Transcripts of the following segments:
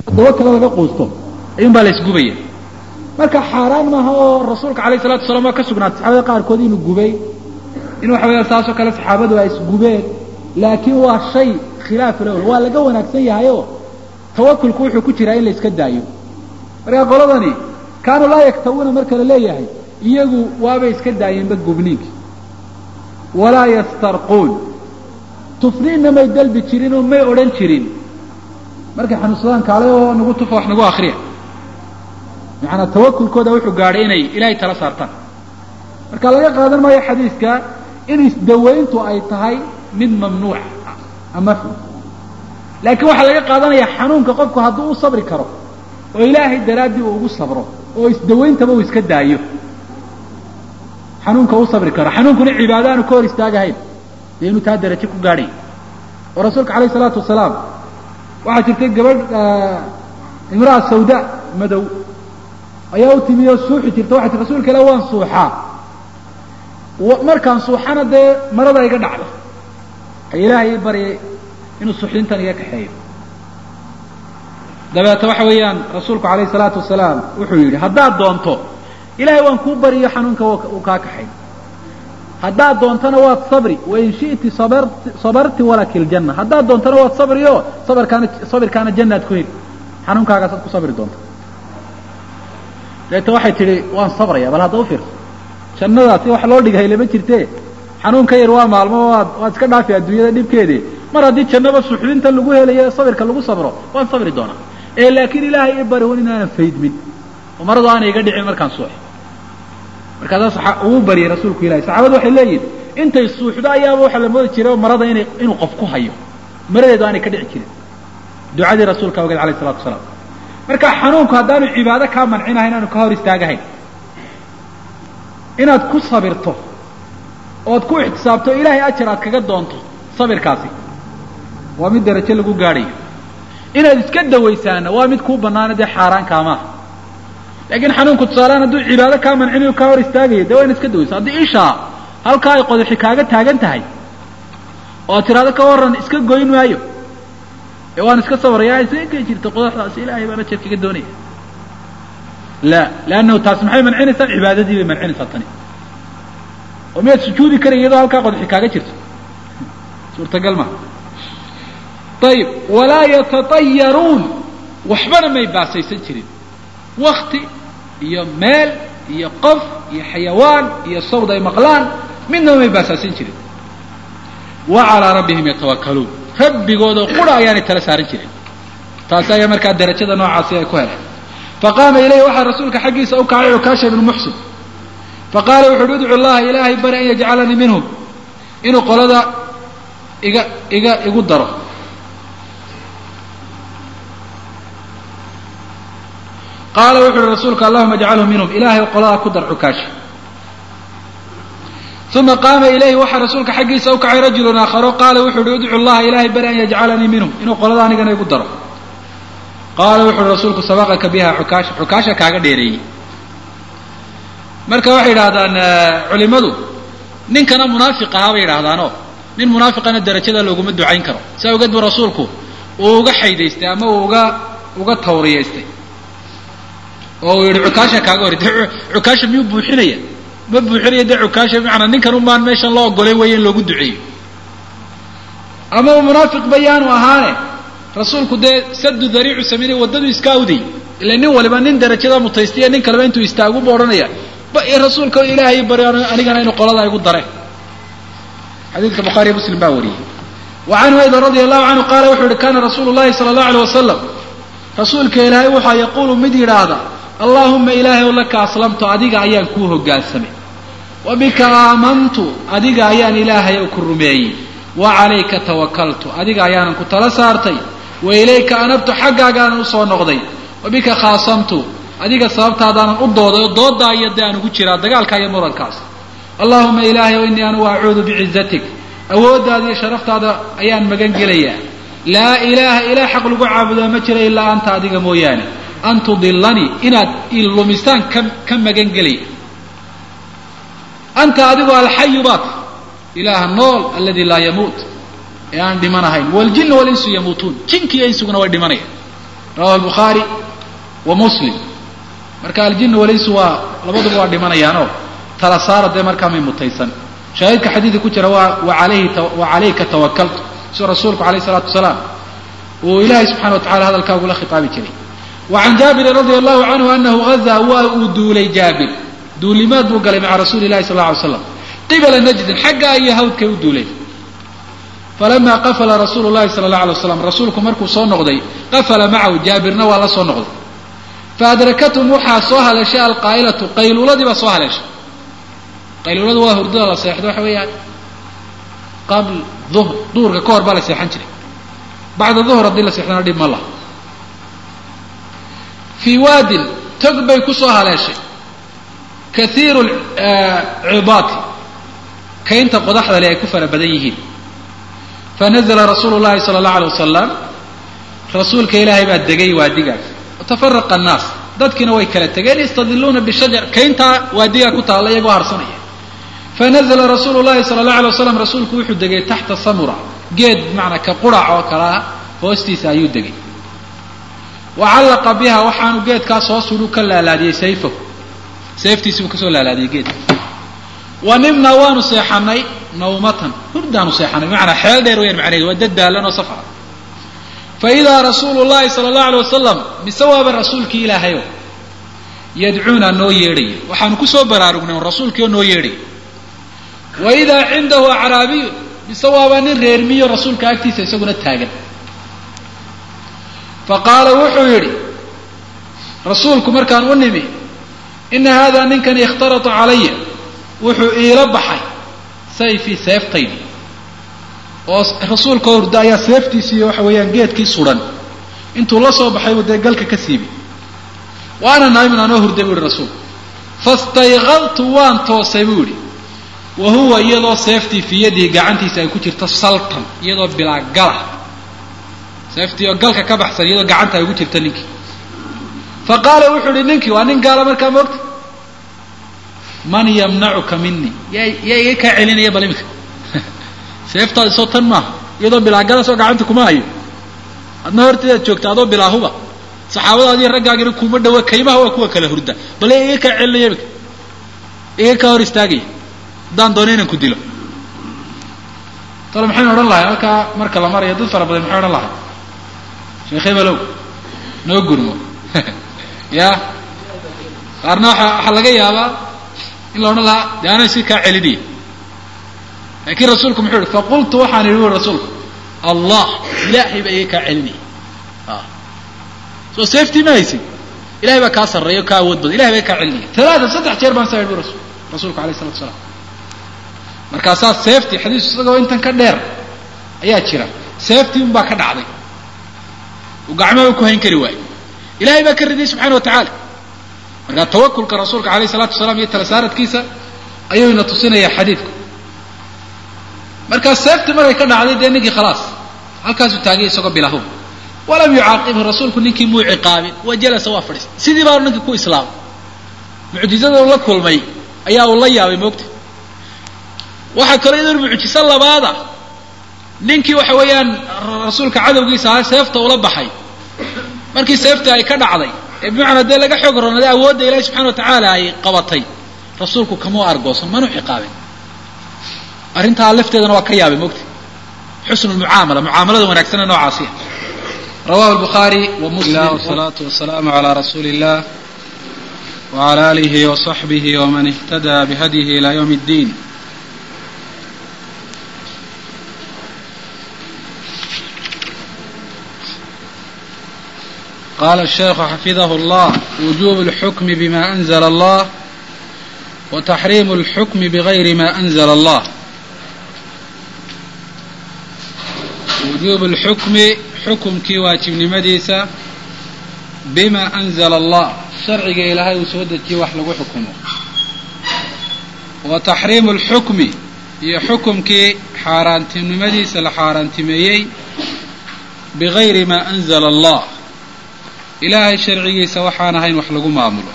toddoba kale laga quusto ayuun baa la isgubaya marka xaaraan maaha oo rasuulka alayh salatu wasalaam waa ka sugnaatay saxaabada qaarkood inuu gubay in waxa weeyaan saasoo kale saxaabadu ay isgubeen laakiin waa shay khilaaf lowla waa laga wanaagsan yahayoo tawakulku wuxuu ku jiraa in la iska daayo marka qoladani kaanuu laa yaktawuuna marka la leeyahay iyagu waabay iska daayeenba gubniinki walaa yastarquun tufniinna may dalbi jirin oo may odhan jirin markay xanuunsadaan kaale oo nagu tufa wax nagu akriya macanaa tawakulkooda wuxuu gaadhay inay ilaahay tala saartaan marka laga qaadan maayo xadiiska in isdawayntu ay tahay mid mamnuuc ama laakiin waxaa laga qaadanaya xanuunka qofku hadduu u sabri karo oo ilaahay daraaddii uu ugu sabro oo isdawayntaba uu iska daayo xanuunka u sabri karo xanuunkuna cibaado aanu ka hor istaagahayn dee inuu taa darajo ku gaadhay oo rasuulka alayh isalaatu wasalaam waxaa jirtay gabadh imraa sawda madow ayaa u timi oo suuxi jirta waxay tii rasuulka ilah waan suuxaa markaan suuxana dee marada iga dhacda ay ilaahay ii baryay inuu suuxdintan iga kaxeeyo dabeeta waxa weeyaan rasuulku alayh salaatu wasalaam wuxuu yidhi haddaad doonto ilahay waan kuu bariyo xanuunka uu kaa kaxay haddaad doontona waad sabri wain shi'ti sabarti walaki ljanna haddaad doontona waad sabri o sabarkaana sabirkaana jannaad ku heli xanuunkaagaasaad ku sabri doonta deeta waxay tidhi waan sabraya bal hadda u fiirso jannadaasi wax loo dhighay lama jirte xanuun ka yar waa maalmo waad waad iska dhaafi adduunyada dhibkeedii mar haddii jannaba suxdinta lagu helayo sabirka lagu sabro waan sabri doonaa ee laakiin ilaahay i bari wan inaanan faydmin oo maradu aanay iga dhicin markaan suuxo markaasaa ugu bariyay rasuulku ilahi saxaabadu waxay leeyihin intay suuxdo ayaaba waxaa la moodi jiray marada ina inuu qof ku hayo maradeedu aanay ka dhici jirin ducadii rasuulka ogeed alayh isalatu wasalaam marka xanuunku haddaanu cibaado kaa mancinahayn aanu ka hor istaagahayn inaad ku sabirto ood ku ixtisaabto ilaahay ajar aad kaga doonto sabirkaasi waa mid darajo lagu gaadhayo inaad iska dawaysaana waa mid kuu banaana dee xaaraan kaamaaha laakiin xanuunku tusaalehaan hadduu cibaado kaa mancinayo kaa hor istaagayo dee waa ina iska dawaysa haddii ishaa halkaa ay qodaxi kaaga taagan tahay oo ad tiraado ka warran iska goyn maayo ee waan iska sabraya isaga gey jirta qodaxdaasi ilaahay baan ajar kaga doonaya la leannahu taasi maxay mancinaysaa cibaadadii bay mancinaysaa tani oo miyaad sujuudi karaya iyadoo halkaa qodaxi kaaga jirto suurtagal maha ayib walaa yatatayaruun waxbana may baasaysan jirin wakti iyo meel iyo qof iyo xayawaan iyo sawd ay maqlaan midnaba may baasaysan jirin wa calaa rabbihim yatawakkaluun rabbigooda qura ayaanay tala saaran jirin taasi ayaa markaa darajada noocaasi ay ku heleen faqaama ilayhi waxaa rasuulka xaggiisa u kacay cukaasha ibnu muxsin faqaala wuxu uhi udcu llaha ilaahay bari an yajcalanii minhum inuu qolada iga iga igu daro qaala wuxu uhi rasuulku allahuma ajcalhu minhum ilaahay qoladaa ku dar cukaasha uma qaama ilayhi waxaa rasuulka xaggiisa u kacay rajulun aakharo qaala wuxu uhi udcu llaha ilaahay bari an yajcalanii minhum inuu qolada anigana igu daro qaala wuxu uhi rasuulku sabaqaka biha xukaasha xukaasha kaaga dheereeyey marka waxay yidhaahdaan culimadu ninkana munaafiq ahaa bay yidhaahdaanoo nin munaafiqana darajada looguma ducayn karo saa ogeed bu rasuulku uu uga xaydaystay ama uu uga uga tawriyaystay oo uu yihi cukaasha kaaga hor de cukaasha miyuu buuxinaya ma buuxinaya dee cukaasha macanaa ninkan unbaan meeshan loo ogolay weeye in loogu duceeyo ama uu munaafiq bayaanu ahaane rasuulku dee sadu dariicu sameynay waddadu iska awday ila nin waliba nin darajada mutaystiya nin kaleba intuu istaagu bu odhanaya rasuulka ilaahay bari anigana inu qoladaa igu dare xadiidka bukhaariy muslim baa wariyey wa canhu aydan radia allahu canhu qaala wuxuu yihi kana rasuulu llahi sala allahu alay wasalam rasuulka ilaahay waxaa yaquulu mid yidhaahda allaahuma ilaahay laka aslamtu adiga ayaan kuu hogaansamay wa bika aamantu adiga ayaan ilaahay ku rumeeyey wa calayka tawakaltu adiga ayaanan ku tala saartay wa ilayka anabtu xaggaagaanan usoo noqday wa bika khaasamtu adiga sababtaadaanan u dooday oo doodaa iyo dee aan ugu jiraa dagaalka iyo murankaas allahuma ilaahay o innii anugu acuudu bicizatik awooddaada iyo sharaftaada ayaan magan gelayaa laa ilaaha ilaa xaq lagu caabudaa ma jira ilaa anta adiga mooyaane an tudilanii inaad ilumisaan ka ka magan gelaya anta adigu alxayu baat ilaaha nool aladi laa yamuut ee aan dhimanahayn waljinu walinsu yamuutuun jinki iyo insuguna way dhimanaya rawahu albukhaari wa muslim marka aljinu walaysu waa labaduba waa dhimanayaanoo tala saara dee markaa may mutaysan shaahidka xadiidka ku jira waa walayhi wa calayka tawakaltu siduu rasuulku alayh isalaatu wasalaam uu ilaahay subxana wa tacala hadalkaa ugula khitaabi jiray wa can jaabirin radia allahu canhu anahu gazaa waa uu duulay jaabir duulimaad buu galay maca rasuuli lahi sal lla alay slam qibala najdin xaggaa iyo hawdkay u duuleen falama qafala rasuulu llahi sala allah alay waslam rasuulku markuu soo noqday qafala macahu jaabirna waa la soo noqday faadrakathm waxaa soo haleeshay alqaa'ilatu qayluuladii baa soo haleeshay qayluuladu waa hurdada la seexdo waxa weeyaan qabl duhr duhurka ka hor baa la seexan jiray bacda duhr haddii la seexdana dhib ma laha fii waadin tog bay ku soo haleeshay kaiiru cidaati kaynta qodaxda le ay ku fara badan yihiin fanazla rasuulu llahi sala allahu alay wasalam rasuulka ilaahay baa degay waadigaas watafaraqa annaas dadkiina way kala tegeen yastadiluuna bishajar kayntaa waadigaa ku taalla iyagoo harsanaya fanazla rasuulu llahi sala allahu alay waslam rasuulku wuxuu degay taxta samura geed bimacnaa ka qurac oo kale ah hoostiisa ayuu degay wa callaqa biha waxaanu geedkaas hoos ulu ka laalaadiyey sayfahu seeftiisiibuu kasoo laalaadiyey geedka wa nimnaa waanu seexanay nawmatan hurdaanu seexanay bimacnaa xeel dheer weyaan macnaheedu waa dad daalan oo safara fa idaa rasuulu llahi sala allahu alay wasalam mise waaba rasuulkii ilaahayo yadcuuna noo yeedhaya waxaanu kusoo baraarugnay rasuulkii oo noo yeedhaya wa idaa cindahu acraabiyun mise waaba nin reermiyo rasuulka agtiisa isaguna taagan fa qaala wuxuu yidhi rasuulku markaan u nimi ina haadaa ninkani ikhtarata calaya wuxuu iila baxay sayfii seeftaydi oo rasuulka hurda ayaa seeftiisii waxa weeyaan geedkii suran intuu la soo baxay buu dee galka ka siibay wa ana naa'imun anoo hurday buu yihi rasuulku fastayqadtu waan toosay buu yidhi wa huwa iyadoo seeftii fii yadihi gacantiisa ay ku jirto saltan iyadoo bilaa gala seeftii oo galka ka baxsan iyadoo gacanta ay ugu jirto ninkii fa qaala wuxuu ihi ninkii waa nin gaala markaa moogta man yamnacuka mini yaa yaa iga kaa celinaya bal imika seeftaadi soo tan maaha iyadoo bilaagalasoo gacanta kuma hayo adna horteedaad joogta adoo bilaahuba saxaabadaadiiyo raggaagina kuma dhawa kaymaha waa kuwa kala hurda bal yaa iga kaa celinaya imika iga kaa hor istaagaya haddaan doono inaan ku dilo talo maxaynu odhan lahay halkaa marka la marayo dad fara badan maxay odhan lahay sheekh hebelow noo gurmo ya qaarna waa waxaa laga yaabaa in la odhan lahaa de ana si kaa celinaya laakiin rasuulku muxuu yihi faqultu waxaan idhi ui rasuulku allah ilaahay baa iga kaa celinaya soo safety ma haysid ilahay baa kaa sarreeya o kaa awood badan ilahay baa kaa celinaya talaata saddex jeer baan saa idhi bu rasul rasuulku alayh isalatu asalaam markaasaa safety xadiis isagoo intan ka dheer ayaa jira safety un baa ka dhacday uu gacmaha ku hayn kari waayo ilahay baa ka ridiyay subxana wa tacaala markaa tawakulka rasuulka alayh isalaatu wasalaam iyo tala saaradkiisa ayuu ina tusinaya xadiidku markaa safety markay ka dhacday dee ninkii khalaas halkaasuu taagay isagoo bilahu walam yucaaqibhu rasuulku ninkii muu ciqaabin wa jalasa waa fadhiistay sidii baanu ninkii ku islaamay mucjizada uu la kulmay ayaa uu la yaabay moogta waxaa kaloo iyadoo mucjiso labaada ninkii waxa weeyaan rasuulka cadowgiisa ahaa seefta ula baxay markii seeftii ay ka dhacday ee bimacnaa dee laga xoog ronaday awoodda ilaahi subxana wa tacaala ay qabatay rasuulku kamuu argoosan manuu ciqaabin arrintaa lafteedana waa ka yaabay mogta xusnu lmucaamala mucaamalada wanaagsana noocaasiya rawahu lbukhaari wa muslim wasalaatu wasalaamu calaa rasuuli illah wcala alihi wasaxbihi waman ihtadaa bihadyihi ila ywm اddiin qala الشheikhu xafidah اllah wujub اlxukm bma أnzl اllah wتaxrim اlxukm bغayri ma أnzl اllah wujuub اlxukmi xukumkii waajibnimadiisa bima أnzla اllah sharciga ilaahay uu soo dejiyey wax lagu xukumo wa taxriimu اlxukmi iyo xukumkii xaaraantinimadiisa la xaaraantimeeyey bigayri ma أnzla اllah ilaahay sharcigiisa waxaan ahayn wax lagu maamulo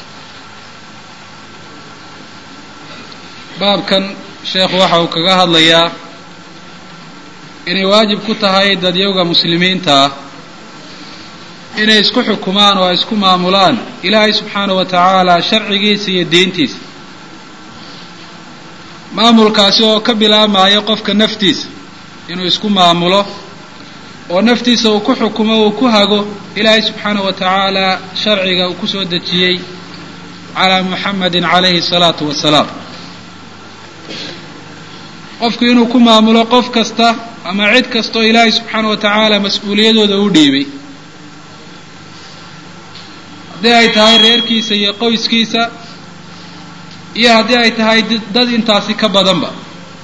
baabkan sheekhu waxa uu kaga hadlayaa inay waajib ku tahay dadyowga muslimiinta ah inay isku xukumaan oo ay isku maamulaan ilaahay subxaanahu wa tacaala sharcigiisa iyo diintiisa maamulkaasi oo ka bilaabmaayo qofka naftiisa inuu isku maamulo oo naftiisa uu ku xukumo uu ku hago ilaahay subxaanahu wa tacaala sharciga uu kusoo dejiyey calaa muxamedin calayhi salaatu wasalaam qofku inuu ku maamulo qof kasta ama cid kastaoo ilaahay subxaanahu wa tacaala mas-uuliyadooda u dhiibay haddii ay tahay reerkiisa iyo qoyskiisa iyo haddii ay tahay dad intaasi ka badanba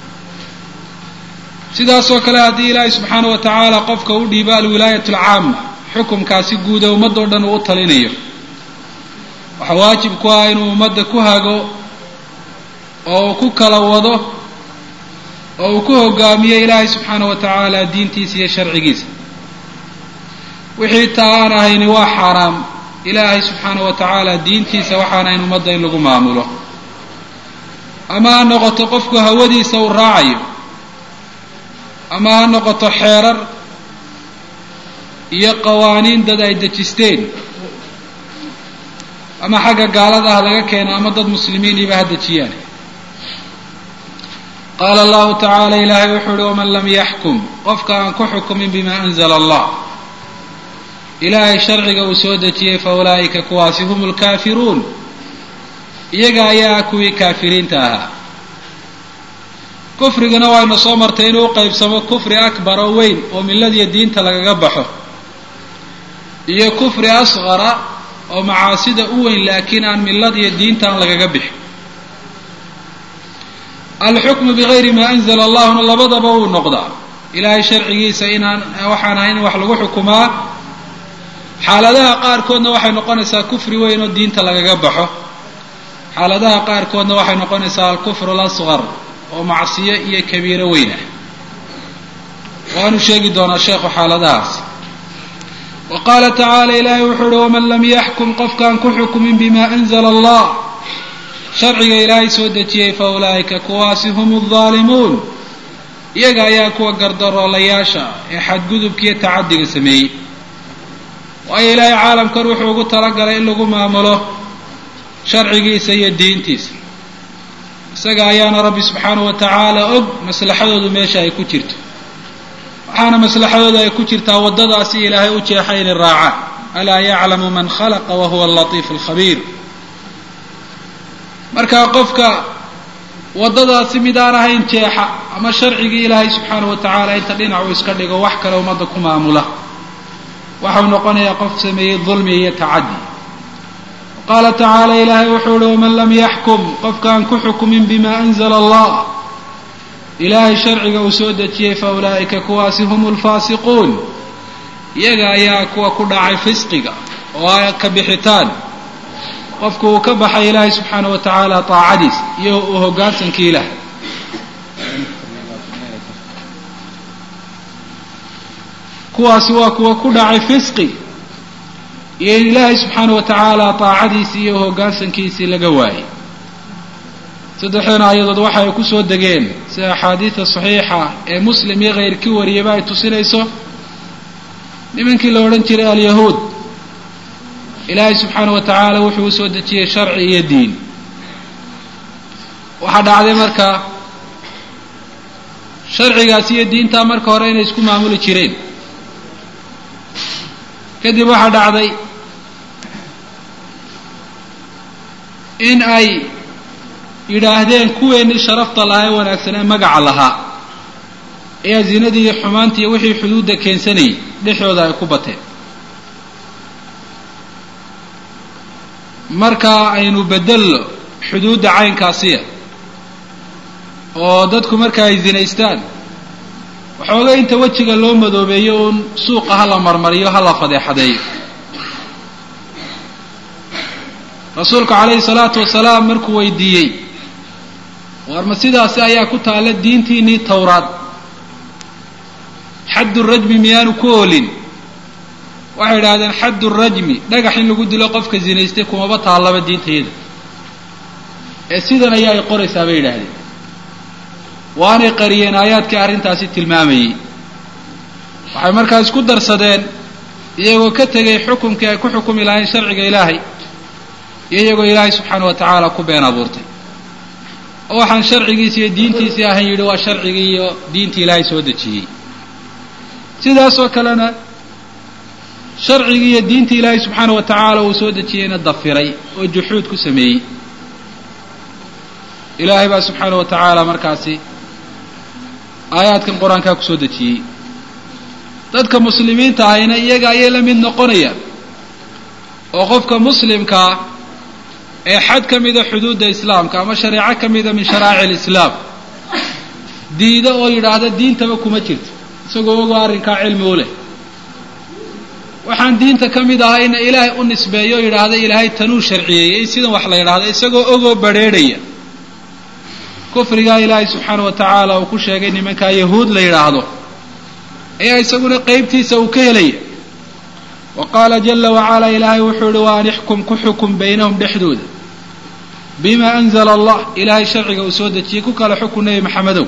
sidaasoo kale haddii ilaahay subxaanahu wa tacaala qofka u dhiibo alwilaayat alcaama xukumkaasi guuda ummadoo dhan uu u talinayo waxaa waajib ku ah inuu ummadda ku hago oo uu ku kala wado oo uu ku hogaamiyo ilaahay subxaanahu wa tacaala diintiisa iyo sharcigiisa wixii taa aan ahayni waa xaaraam ilaahay subxaanahu wa tacaala diintiisa waxaan ahayn ummadda in lagu maamulo ama ha noqoto qofku hawadiisa uu raacayo ama ha noqoto xeerar iyo qawaaniin dad ay dejisteen ama xagga gaalada ah laga keeno ama dad muslimiiniiba ha dejiyaan qaala allahu tacaala ilaahay wuxuu uhi waman lam yaxkum qofka aan ku xukumin bima anzala allah ilaahay sharciga uu soo dejiyey fa ulaa'ika kuwaasi hum lkaafiruun iyaga ayaa kuwii kaafiriinta ahaa kufrigana waynu soo martay inuu qaybsamo kufri akbar oo weyn oo milladiyo diinta lagaga baxo iyo kufri asqara oo macaasida u weyn laakiin aan milladiyo diinta aan lagaga bixin alxukmu bigayri maa anzala allahuna labadaba wuu noqdaa ilaahay sharcigiisa inaan waxaan ahayn in wax lagu xukumaa xaaladaha qaarkoodna waxay noqonaysaa kufri weyn oo diinta lagaga baxo xaaladaha qaarkoodna waxay noqonaysaa alkufru alasqar oo macsiyo iyo kabiiro weyn ah waanu sheegi doonaa sheekhu xaaladahaas wa qaala tacaala ilaahay wuxuu uhi waman lam yaxkum qofkaan ku xukumin bima anzala allah sharciga ilaahay soo dejiyey fa ulaa'ika kuwaasi hum aldaalimuun iyaga ayaa kuwa gardaroolayaasha ee xadgudubkiiyo tacadiga sameeyey waayo ilaahay caalamkan wuxuu ugu talagalay in lagu maamulo sharcigiisa iyo diintiisa isaga ayaana rabbi subxaanahu wa tacaala og maslaxadoodu meesha ay ku jirto waxaana maslaxadooda ay ku jirtaa waddadaasi ilaahay u jeexay inay raacaan alaa yaclamu man khalaqa wa huwa alatiifu alkhabiir markaa qofka waddadaasi mid aan ahayn jeexa ama sharcigii ilaahay subxaanahu wa tacaala inta dhinac uu iska dhigo wax kale ummadda ku maamula waxau noqonayaa qof sameeyey dulmi iyo tacaddi qaala tacaala ilaahay wuxuu uhi waman lam yaxkum qofkaan ku xukumin bima anzala allah ilaahay sharciga uu soo dejiyey fa ulaa'ika kuwaasi hum lfaasiquun iyaga ayaa kuwa ku dhacay fisqiga oo a ka bixitaan qofku uu ka baxay ilaahay subxaanahu wa tacaala taacadiis iyo uu hoggaansankii ilaah kuwaasi waa kuwa ku dhacay fisqi iyo in ilaahay subxaana wa tacaala taacadiisii iyo hoggaansankiisii laga waayey saddexdan aayadood waxa ay kusoo degeen sida axaadiida saxiixa ee muslim iyo keyrkii wariyaba ay tusinayso nimankii la odhan jiray alyahuud ilaahay subxaana wa tacaala wuxuu usoo dejiyey sharci iyo diin waxaa dhacday marka sharcigaasi iyo diintaa marka hore inay isku maamuli jireen kadib waxaa dhacday in ay yidhaahdeen kuweennii sharafta lahaa ee wanaagsan ee magaca lahaa ayaa zinadii iyo xumaantii iyo wixii xuduudda keensanayay dhexdooda ay ku bateen marka aynu bedello xuduudda caynkaasiya oo dadku marka ay zinaystaan waxooga inta wejiga loo madoobeeyo uun suuqa ha la marmariyo ha la fadeexadeeyo rasuulku calayhi salaatu wasalaam markuu weydiiyey war ma sidaasi ayaa ku taalla diintiinnii towraad xaddu rajmi miyaanu ku oolin waxay idhahdeen xaddu rajmi dhagax in lagu dilo qofka zinaystay kumaba taallaba diintayada ee sidan ayaa ay qoraysaa bay yidhaahdeen waanay qariyeen aayaadkii arrintaasi tilmaamayey waxay markaa isku darsadeen iyagoo ka tegay xukumkii ay ku xukumi lahayn sharciga ilaahay iyo iyagoo ilaahay subxaana wa tacaala ku been abuurtay oo waxaan sharcigiisi iyo diintiisii ahayn yidhi waa sharcigii iyo diintii ilaahay soo dejiyey sidaasoo kalena sharcigii iyo diintii ilaahay subxaana wa tacaala uu soo dejiyeyna dafiray oo juxuud ku sameeyey ilaahay baa subxaana wa tacaala markaasi aayaadkan qur-aankaa ku soo dejiyey dadka muslimiinta ahayna iyaga ayay la mid noqonayaan oo qofka muslimkaa ee xad ka mida xuduudda islaamka ama shareeco ka mida min sharaa'ic alislaam diida oo yidhaahda diintaba kuma jirto isagoo ogoo arrinkaa cilmi u leh waxaan diinta ka mid ahayna ilaahay u nisbeeyo o yidhaahda ilaahay tanuu sharciyeeyey sidan wax la yidhahda isagoo ogoo badrheedhaya kufrigaa ilaahay subxaana wa tacaala uu ku sheegay nimankaa yahuud la yidhaahdo ayaa isaguna qeybtiisa uu ka helaya wa qaala jala wacalaa ilaahay wuxuu ihi wa an ixkum ku xukum baynahum dhexdooda bima anzala allah ilaahay sharciga uu soo dejiyey ku kala xukun nebi maxamedow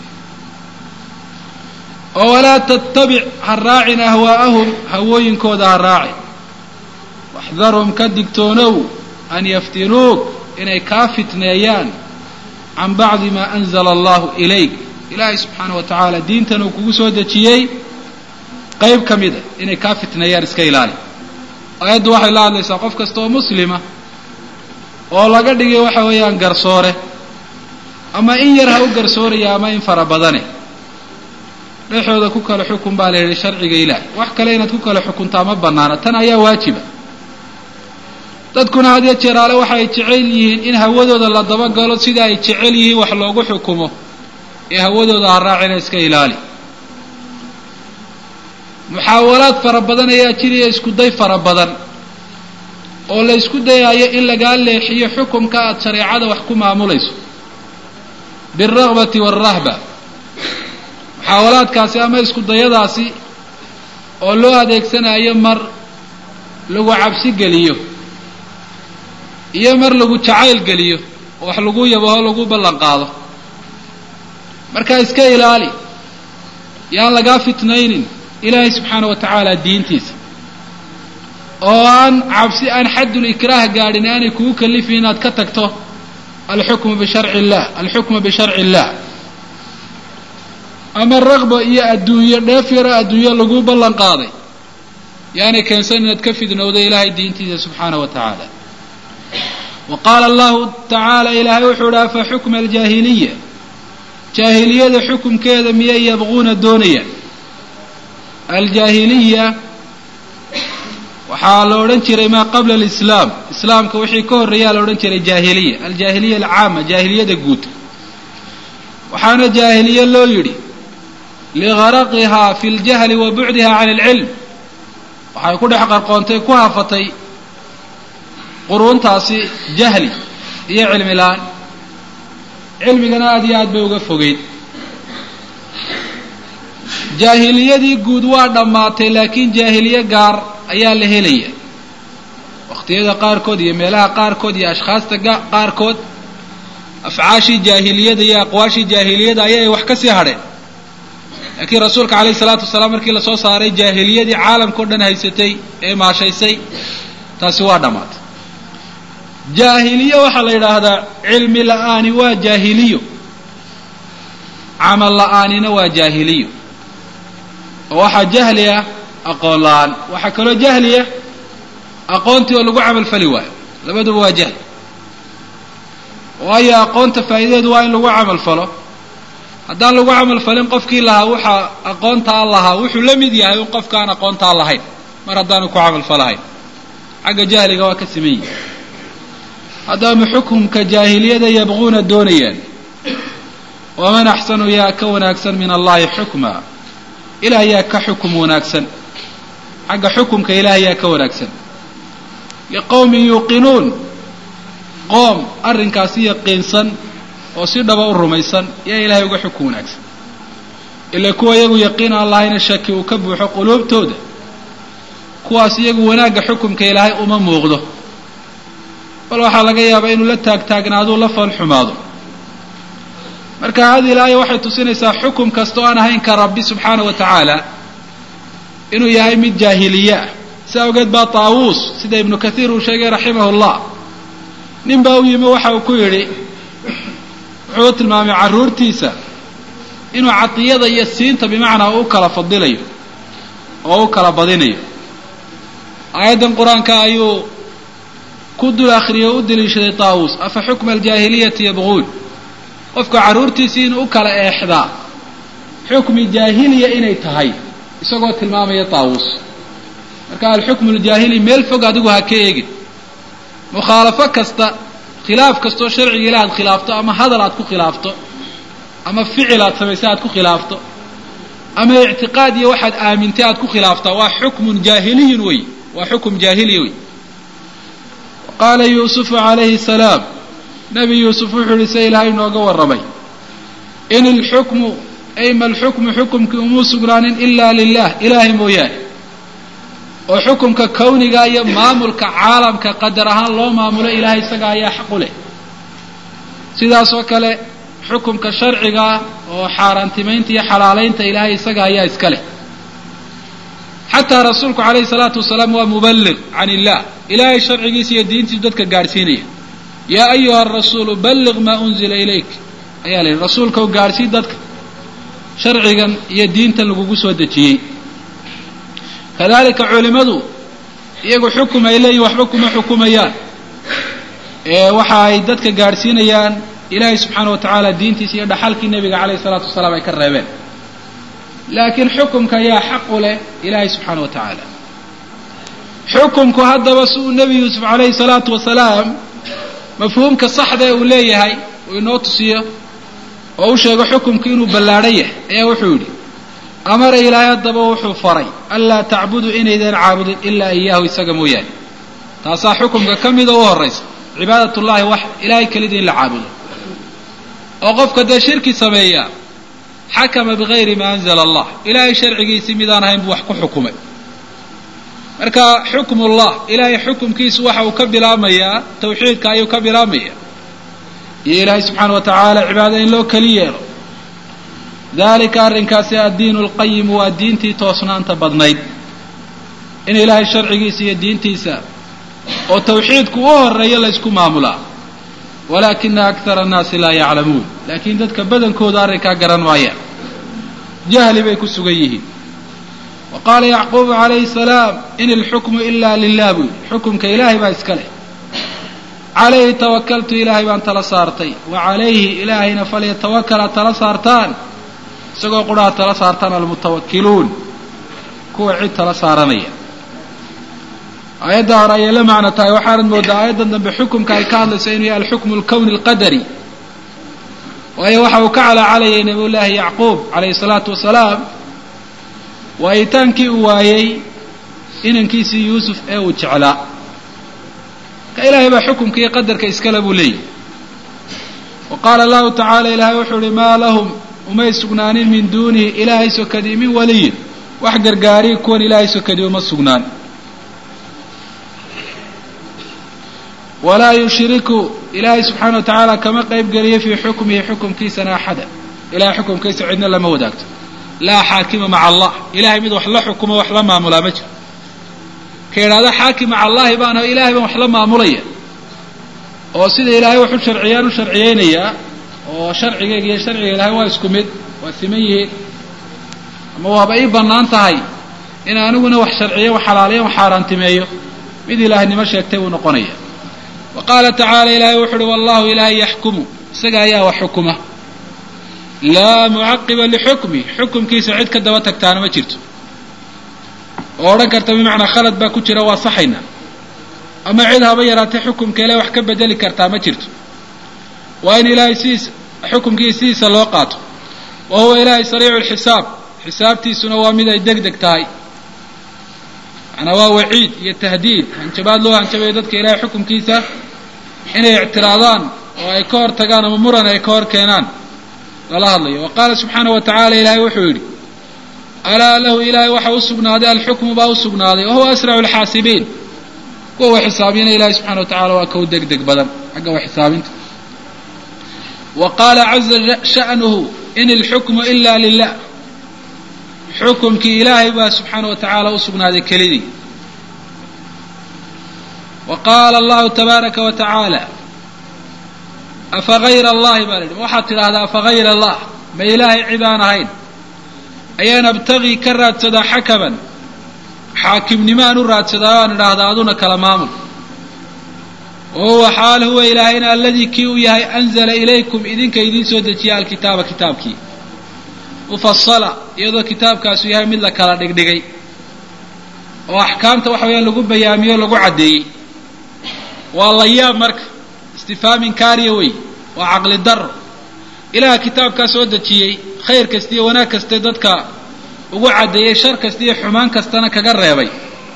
oo walaa tattabic ha raacin ahwaa'ahum hawooyinkooda ha raacin waxdarhum ka digtoonow an yaftinuuk inay kaa fitneeyaan can bacdi maa anzala allahu ilayk ilaahay subxaana wa tacaala diintan uu kugu soo dejiyey qayb ka mida inay kaa fitneeyaan iska ilaali aayaddu waxay la hadlaysaa qof kasta oo muslima oo laga dhigay waxa weeyaan garsoore ama in yar ha u garsooraya ama in fara badane dhexooda ku kala xukun baa la yidhi sharciga ilaahay wax kale inaad ku kala xukuntaa ma banaana tan ayaa waajiba dadkuna had ya jeeraale waxa ay jecel yihiin in hawadooda la dabagalo sida ay jecel yihiin wax loogu xukumo ee hawadooda ha raacina iska ilaali muxaawalaad fara badan ayaa jiraya isku day fara badan oo la isku dayayo in lagaa leexiyo xukumka aada shareecada wax ku maamulayso bialragbati waalrahba muxaawalaadkaasi ama isku dayadaasi oo loo adeegsanayo mar lagu cabsi geliyo iyo mar lagu jacayl geliyo oo wax lagu yabaho lagu ballan qaado markaa iska ilaali yaan lagaa fitnaynin ilaahay subxaana wa tacaala diintiisa oo aan cabsi aan xaddul ikraah gaadhin aanay kugu kalifin inaad ka tagto alxukmu bisharci illah alxukmu bisharci illah ama raqba iyo adduunyo dheef yaro adduunyo lagu ballan qaaday yaanay keensan inaad ka fidnowdo ilaahay diintiisa subxaana wa tacaala wa qaala allahu tacaala ilaahay wuxuu idhi afa xukma aljaahiliya jaahiliyada xukumkeeda miyay yabquuna doonayaan aljaahiliya waxaa la odhan jiray maa qabla alislaam islaamka wixii ka horreeyaa la odhan jiray jaahiliya aljaahiliya alcaama jaahiliyada guud waxaana jaahiliye loo yidhi ligaraqihaa fi ljahli wa bucdiha can alcilm waxay ku dhex qarqoontay ku hafatay quruuntaasi jahli iyo cilmi la-aan cilmigana aada iyo aad bay uga fogeyd jaahiliyadii guud waa dhammaatay laakiin jaahiliye gaar ayaa la helaya waqtiyada qaarkood iyo meelaha qaarkood iyo ashkhaasta qaarkood afcaashii jaahiliyada iyo aqwaashii jaahiliyada ayay wax ka sii hadheen laakiin rasuulka calayhi salaatu wasalaam markii lasoo saaray jaahiliyadii caalamka o dhan haysatay ee maashaysay taasi waa dhammaatay jaahiliye waxaa la yidhaahdaa cilmi la-aani waa jaahiliyo camal la-aanina waa jaahiliyo oo waxaa jahli ah aqoon la-aan waxaa kaloo jahliya aqoontii oo lagu camal fali waayo labaduba waa jahli waayo aqoonta faa'iidadeedu waa in lagu camal falo haddaan lagu camal falin qofkii lahaa waxaa aqoontaa lahaa wuxuu la mid yahay un qofkaan aqoontaa lahayn mar haddaanu ku camal falahayn xagga jahliga waa ka siman yihi haddaba xukumka jaahiliyada yabquuna doonayaan waman axsanu yaa ka wanaagsan min allahi xukma ilaah yaa ka xukum wanaagsan xagga xukumka ilaah yaa ka wanaagsan liqowmin yuuqinuun qoom arrinkaasi yaqiinsan oo si dhaba u rumaysan yaa ilaahay uga xukum wanaagsan ila kuwa iyagu yaqiin aan lahayna shaki uu ka buuxo quluubtooda kuwaas iyagu wanaagga xukumka ilaahay uma muuqdo bal waxaa laga yaabaa inuu la taagtaagnaaduu la foolxumaado marka hadi ilaaya waxay tusinaysaa xukum kasta oo aan ahayn ka rabbi subxaana wa tacaala inuu yahay mid jaahiliye ah si awgeed baa taawuus sida ibnu kathiir uu sheegay raximahu llah nin baa u yimi waxa uu ku yidhi wuxuu u tilmaamay carruurtiisa inuu cadiyada iyo siinta bimacnaa u kala fadilayo oo u kala badinayo aayaddan qur-aanka ayuu ku dul akhriyay o u daliishaday taawuus afa xukma aljaahiliyati yabquun qofka carruurtiisii inuu u kala eexdaa xukmi jaahiliya inay tahay isagoo tilmaamaya taawuus marka alxukmu aljaahili meel fog adigu ha ka eegin mukhaalafo kasta khilaaf kastoo sharciga ilaah aad khilaafto ama hadal aad ku khilaafto ama ficil aad samaysa aad ku khilaafto ama ictiqaad iyo waxaad aamintay aad ku khilaaftaa waa xukmun jaahiliyun wey waa xukum jaahiliya wey qaala yuusufu calayhi salaam nebi yuusuf wuxuu yihi se ilaahay nooga warramay in ilxukmu ay ma alxukmu xukumkii umuu sugnaanin ilaa lilah ilaahay mooyaane oo xukumka kawniga iyo maamulka caalamka qadar ahaan loo maamulo ilaahay isaga ayaa xaq u leh sidaasoo kale xukumka sharcigaa oo xaaraantimaynta iyo xalaalaynta ilaahay isaga ayaa iska leh xataa rasuulku calayhi salaatu wasalaam waa muballiq can illah ilaahay sharcigiisa iyo diintiisu dadka gaadhsiinaya yaa ayuha arasuulu balliq maa unzila ilayk ayaa la yidhi rasuulka u gaadhsii dadka sharcigan iyo diintan lagugu soo dejiyey kadalika culimadu iyagu xukum ay leeyihin waxba kuma xukumayaan ee waxa ay dadka gaadhsiinayaan ilaahay subxaana wa tacaala diintiisa iyo dhaxalkii nebiga calayhi salaatu wasalaam ay ka reebeen laakiin xukumka ayaa xaq u leh ilaahay subxaana wa tacaala xukumku haddaba si uu nebi yuusuf calayhi salaatu wasalaam mafhuumka saxda uu leeyahay uu inoo tusiyo oo u sheego xukumku inuu ballaadhan yahay ayaa wuxuu yidhi amara ilaahay haddaba wuxuu faray anlaa tacbuduu inaydaan caabudin ilaa iyaahu isaga mooyaane taasaa xukumka ka mida u horraysa cibaadatullaahi wax ilaahay kelidii in la caabudo oo qofka dee shirki sameeya xakama bigayri maa anzala allah ilaahay sharcigiisii midaan ahayn buu wax ku xukumay marka xukmullah ilaahay xukumkiisu waxa uu ka bilaabmayaa tawxiidka ayuu ka bilaabmaya iyo ilaahay subxaana wa tacaala cibaada in loo keli yeelo dalika arrinkaasi addiinu lqayimu waa diintii toosnaanta badnayd in ilaahay sharcigiisa iyo diintiisa oo tawxiidku u horeeyo la ysku maamulaa walaakina akthara annaasi laa yaclamuun laakiin dadka badankooda arrinkaa garan maayaan jahli bay ku sugan yihiin wa qaala yacquubu calayhi salaam in ilxukmu ila lilah buu yidhi xukumka ilaahay baa iska leh calayhi tawakaltu ilaahay baan tala saartay wa calayhi ilaahayna falyatawakala tala saartaan isagoo qudhaha tala saartaan almutawakiluun kuwa cid tala saaranaya aayadda hore ayay la macno tahay waxaanad moodaa aayaddan dambe xukumka ay ka hadlayso inuu yahay alxukmu alkowni alqadari waayo waxa uu ka calaacalayay nabiyullaahi yacquub calayhi salaatu wasalaam waayitaankii uu waayey inankiisii yuusuf ee uu jeclaa ka ilaahay baa xukumka iyo qadarka iskale buu leeyahy wa qaala allahu tacaala ilaahay wuxuu uhi maa lahum umay sugnaanin min duunihi ilaahay sokadii min waliyin wax gargaariyi kuwan ilaahay sokadii uma sugnaan walaa yushriku ilaahay subxaana wa tacaala kama qayb geliyo fii xukmihi xukumkiisana axada ilahay xukumkiisa cidna lama wadaagto laa xaakima maca allah ilahay mid wax la xukumo wax la maamulaa ma jiro ka idhahda xaakim maca allahi baana ilahay baan wax la maamulaya oo sida ilaahay wax u sharciyaan u sharciyeynayaa oo sharcigayga iyo sharciga ilahay waa isku mid waa siman yihiin ama waaba ii bannaan tahay in aniguna wax sharciyo wax xalaaliyo wax xaaraantimeeyo mid ilaahnimo sheegtay buu noqonaya wa qaala tacaala ilaahay wuxu uhi wallahu ilaahay yaxkumu isaga ayaa wax xukuma laa mucaqiba lixukmi xukumkiisa cid ka daba tagtaana ma jirto oo odhan karta bimacnaa khalad baa ku jira waa saxayna ama cid haba yaraatay xukumka ilahay wax ka bedeli kartaa ma jirto waa in ilaahay sidiisa xukumkiisa sidiisa loo qaato wa huwa ilaahay sariicu lxisaab xisaabtiisuna waa mid ay deg deg tahay macnaa waa waciid iyo tahdiid hanjabaad loo hanjabayo dadka ilaahay xukumkiisa inay ictiraadaan oo ay ka hor tagaan ama muran ay ka hor keenaan lala hadlayo wa qaala subxaana wa tacaala ilaahay wuxuu yidhi alaa lahu ilaahay waxa u sugnaaday alxukmu baa u sugnaaday wa huwa asracu alxaasibiin kuwa wax xisaabiyana ilahay subxana wa tacala waa kow deg deg badan xagga wax xisaabinta wa qaala caza sha'nuhu in ilxukmu ila lilah xukumkii ilaahay baa subxaana wa tacaala u sugnaaday kelidii wa qaala allahu tabaaraka wa tacaala afa hayra allahi baa la yidhi waxaad tidhaahdaa afa hayra allah ma ilaahay cid aan ahayn ayaan abtagii ka raadsadaa xakaman xaakimnimo aan u raadsadaa o aan idhaahdaa aduna kala maamul wa huwa xaal huwa ilaahayna aladii kii uu yahay anzala ilaykum idinka idiin soo dejiya alkitaaba kitaabkii mufasala iyadoo kitaabkaasu yahay mid la kala dhigdhigay oo axkaamta waxa weeyaan lagu bayaamiyo o lagu caddeeyey waa layaab marka istifhaamin kaariya wey waa caqli daro ilaah kitaabkaa soo dejiyey khayr kasta iyo wanaag kaste dadka ugu caddeeyey shar kasta iyo xumaan kastana kaga reebay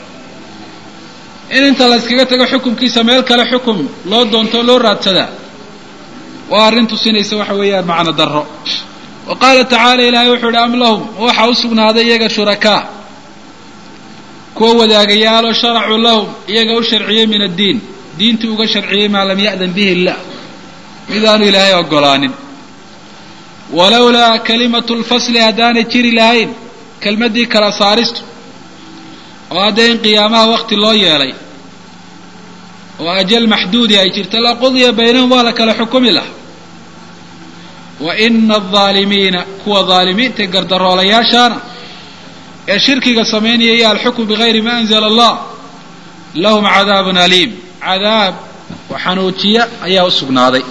in inta la yskaga tago xukumkiisa meel kale xukum loo doonto loo raadsadaa waa arrin tusinaysa waxa weeyaan macno darro wa qaala tacaala ilaahay wuxuu ihi am lahum waxaa u sugnaaday iyaga shurakaa kuwa wadaagayaaloo sharacuu lahum iyaga u sharciyey min addiin diintii uga sharciyey maa lam ya'dan bihi illah midaanu ilaahay ogolaanin walowlaa kalimatu lfasli haddaanay jiri lahayn kelmaddii kala saaristu oo hadda in qiyaamaha wakti loo yeelay oo ajal maxduudi ay jirta laqudiya baynahum waa la kala xukumi laha wa ina aldaalimiina kuwa daalimiinta gardaroolayaashaana ee shirkiga samaynaya iyo alxukmu bigayri ma anzala allah lahum cadaabun aliim cadaab xanuujiya ayaa u sugnaaday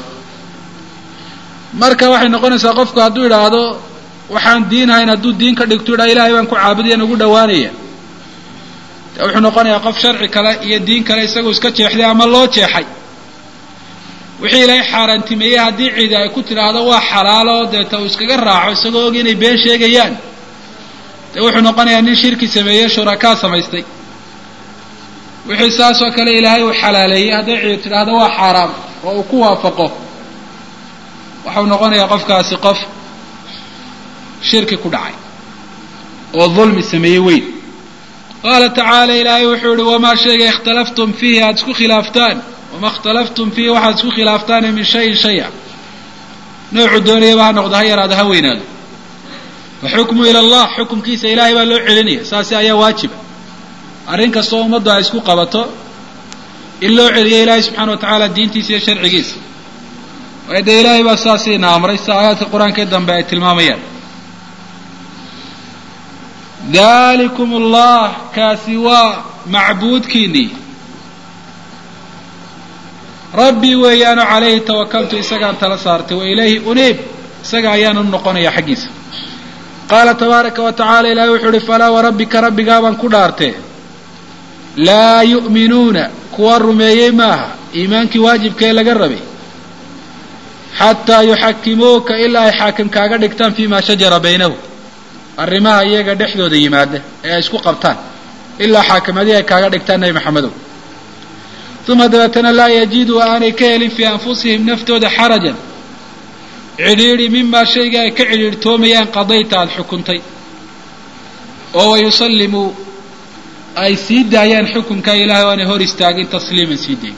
marka waxay noqonaysaa qofku hadduu idhaahdo waxaan diinhayn hadduu diin ka dhigto idhaa ilahay baan ku caabudayan ugu dhawaanaya de wuxuu noqonayaa qof sharci kale iyo diin kale isagoo iska jeexday ama loo jeexay wixii ilaahay xaaraantimeeyey haddii cidi ay ku tidhaahdo waa xalaalo deeta uu iskaga raaco isagoo og inay been sheegayaan dee wuxuu noqonayaa nin shirki sameeye shurakaa samaystay wixii saas oo kale ilaahay uu xalaaleeyey hadday cidi tidhaahdo waa xaaraam oo uu ku waafaqo waxau noqonayaa qofkaasi qof shirki ku dhacay oo dulmi sameeyey weyn qaala tacaala ilaahay wuxuu ihi wamaa shayga ikhtalaftum fiihi aada isku khilaaftaan wama ikhtalaftum fiihi waxaad isku khilaaftaane min shayin shaya noocu doonayaba ha noqdo ha yaraado ha weynaado waxukmu ila allah xukumkiisa ilaahay baa loo celinaya saasi ayaa waajiba arrin kastoo ummaddu ay isku qabato in loo celiyo ilaahay subxana wa tacaala diintiisa iyo sharcigiisa waayo dee ilaahay baa saasiina amray sida aayaadka qur-aanka dambe ay tilmaamayaan dalikum allah kaasi waa macbuudkiinii rabbii weeyaano calayhi tawakaltu isagaan tala saartay wa ilayhi uniib isaga ayaana u noqonaya xaggiisa qaala tabaaraka wa tacala ilaahay wuxuu uhi falaa warabbika rabbigaabaan ku dhaartee laa yu'minuuna kuwa rumeeyey maaha iimaankii waajibkee laga rabay xataa yuxakimuuka ilaa ay xaakim kaaga dhigtaan fii maa shajara baynahu arrimaha iyaga dhexdooda yimaada ee ay isku qabtaan ilaa xaakimadii ay kaaga dhigtaan nebi maxamedow uma dabeetana laa yajiduu aanay ka helin fii anfusihim naftooda xarajan cidhiidhi mimaa shayga ay ka cidhiidhtoomayaan qadayta aada xukuntay oo wayusallimuu ay sii daayaan xukunka ilahay o aanay hor istaagin tasliiman sii dayn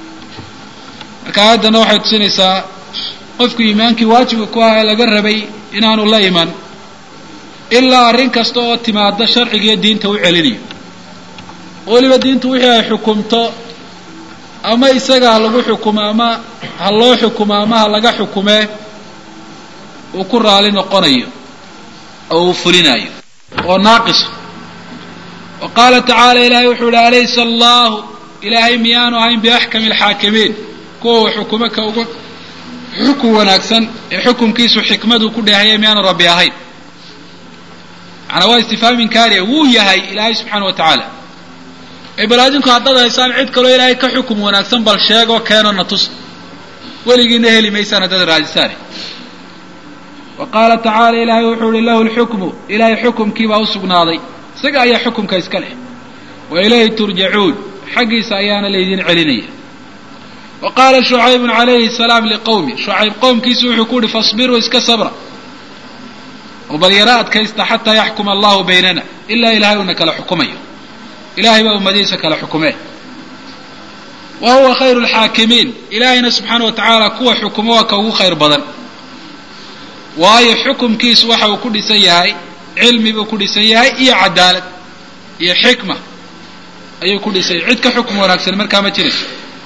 marka aayaddana waxay tusinaysaa qofku iimaankii waajibka ku ah ee laga rabay inaanu la iman ilaa arrin kasta oo timaada sharciga iyo diinta u celinayo weliba diintu wixii ay xukumto ama isaga ha lagu xukumo ama ha loo xukumo ama ha laga xukumee uu ku raali noqonayo oo uu fulinayo oo naaqisa wa qaala tacaala ilaahay wuxuu ihi alaysa allahu ilaahay miyaanu ahayn biaxkami alxaakimiin kuwa uu xukumo ka ugu xukun wanaagsan ee xukumkiisu xikmadu ku dheehaya miyaanu rabbi ahayn macnaa waa istifhaamin kaariya wuu yahay ilaahay subxaana wa tacaala ee bal adinku haddaad haysaan cid kaloo ilaahay ka xukum wanaagsan bal sheegoo keeno na tus weligiina heli maysaan haddaad raadisaane wa qaala tacaala ilaahay wuxuu ihi lahu lxukmu ilaahay xukumkiibaa u sugnaaday isaga ayaa xukumka iska leh wa ilayhi turjacuun xaggiisa ayaana laydin celinaya wa qaala shucaybun calayhi salaam liqowmi shucayb qowmkiisu wuxuu ku uhi fasbiruu iska sabra oo bal yaro adkaysta xataa yaxkuma allahu baynana ilaa ilahay uuna kala xukumayo ilahay baa ummadihiisa kala xukumee wa huwa khayru lxaakimiin ilaahayna subxaana wa tacaala kuwa xukumo waa ka ugu khayr badan waayo xukumkiisu waxa uu ku dhisan yahay cilmi buu ku dhisan yahay iyo cadaalad iyo xikma ayuu ku dhisay cid ka xukm wanaagsan markaa ma jirayso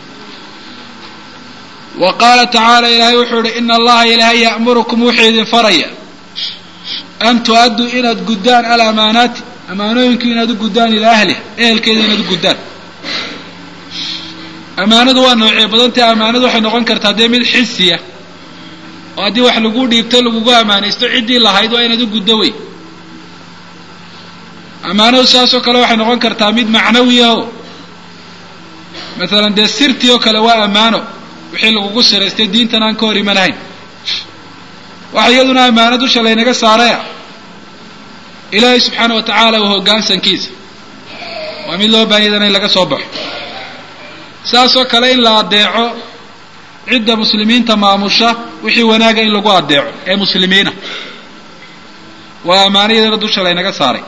wa qaala tacaala ilaahay wuxuu ihi ina allaha ilaahay ya'murukum wuxuu idin faraya an tu-adduu inaad guddaan alamaanaati amaanooyinku inaad u guddaan ilaa ahliha ehelkeeda inaad u guddaan amaanadu waa noocee badantay amaanadu waxay noqon kartaa dee mid xisiya oo haddii wax lagu dhiibto lagugu amaanaysto ciddii lahayd waa inaad u guddo wey amaanadu saasoo kale waxay noqon kartaa mid macnawiya o maalan dee sirtii oo kale waa ammaano wixii lagugu siraystay diintan aan ka hor imanahayn waxa iyaduna ammaano dusha laynaga saaraya ilaahay subxaana wa tacaala waa hoggaansankiisa waa mid loo baahiyadana in laga soo baxo saasoo kale in la addeeco cidda muslimiinta maamusha wixii wanaaga in lagu addeeco ee muslimiina waa ammaanayadana dusha laynaga saaray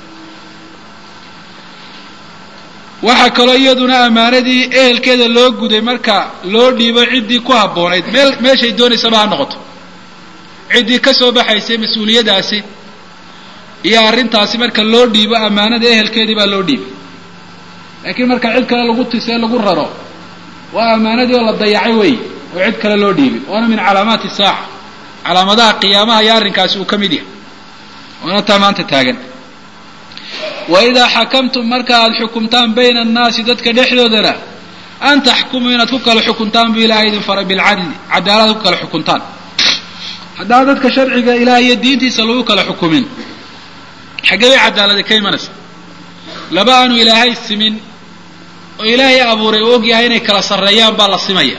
waxaa kaloo iyaduna ammaanadii ehelkeeda loo guday marka loo dhiibo ciddii ku habboonayd meel meeshay doonaysaba ha noqoto ciddii ka soo baxaysay mas-uuliyadaasi iyo arrintaasi marka loo dhiibo ammaanada ehelkeedii baa loo dhiibay laakiin marka cid kale lagu tisee lagu raro waa ammaanadii oo la dayacay wey oo cid kale loo dhiibay waana min calaamaati saaca calaamadaha qiyaamaha iyo arrinkaasi uu ka mid yahay waana taa maanta taagan wa idaa xakamtum marka aada xukumtaan bayna annaasi dadka dhexdoodana an taxkumuu inaad ku kala xukuntaan buu ilahay idin faray bilcadli cadaalad ku kala xukuntaan haddaan dadka sharciga ilaah iyo diintiisa lagu kala xukumin xaggee bay cadaaladi ka imanaysa laba aanu ilaahay simin oo ilaahay abuuray uu og yahay inay kala sarreeyaan baa la simaya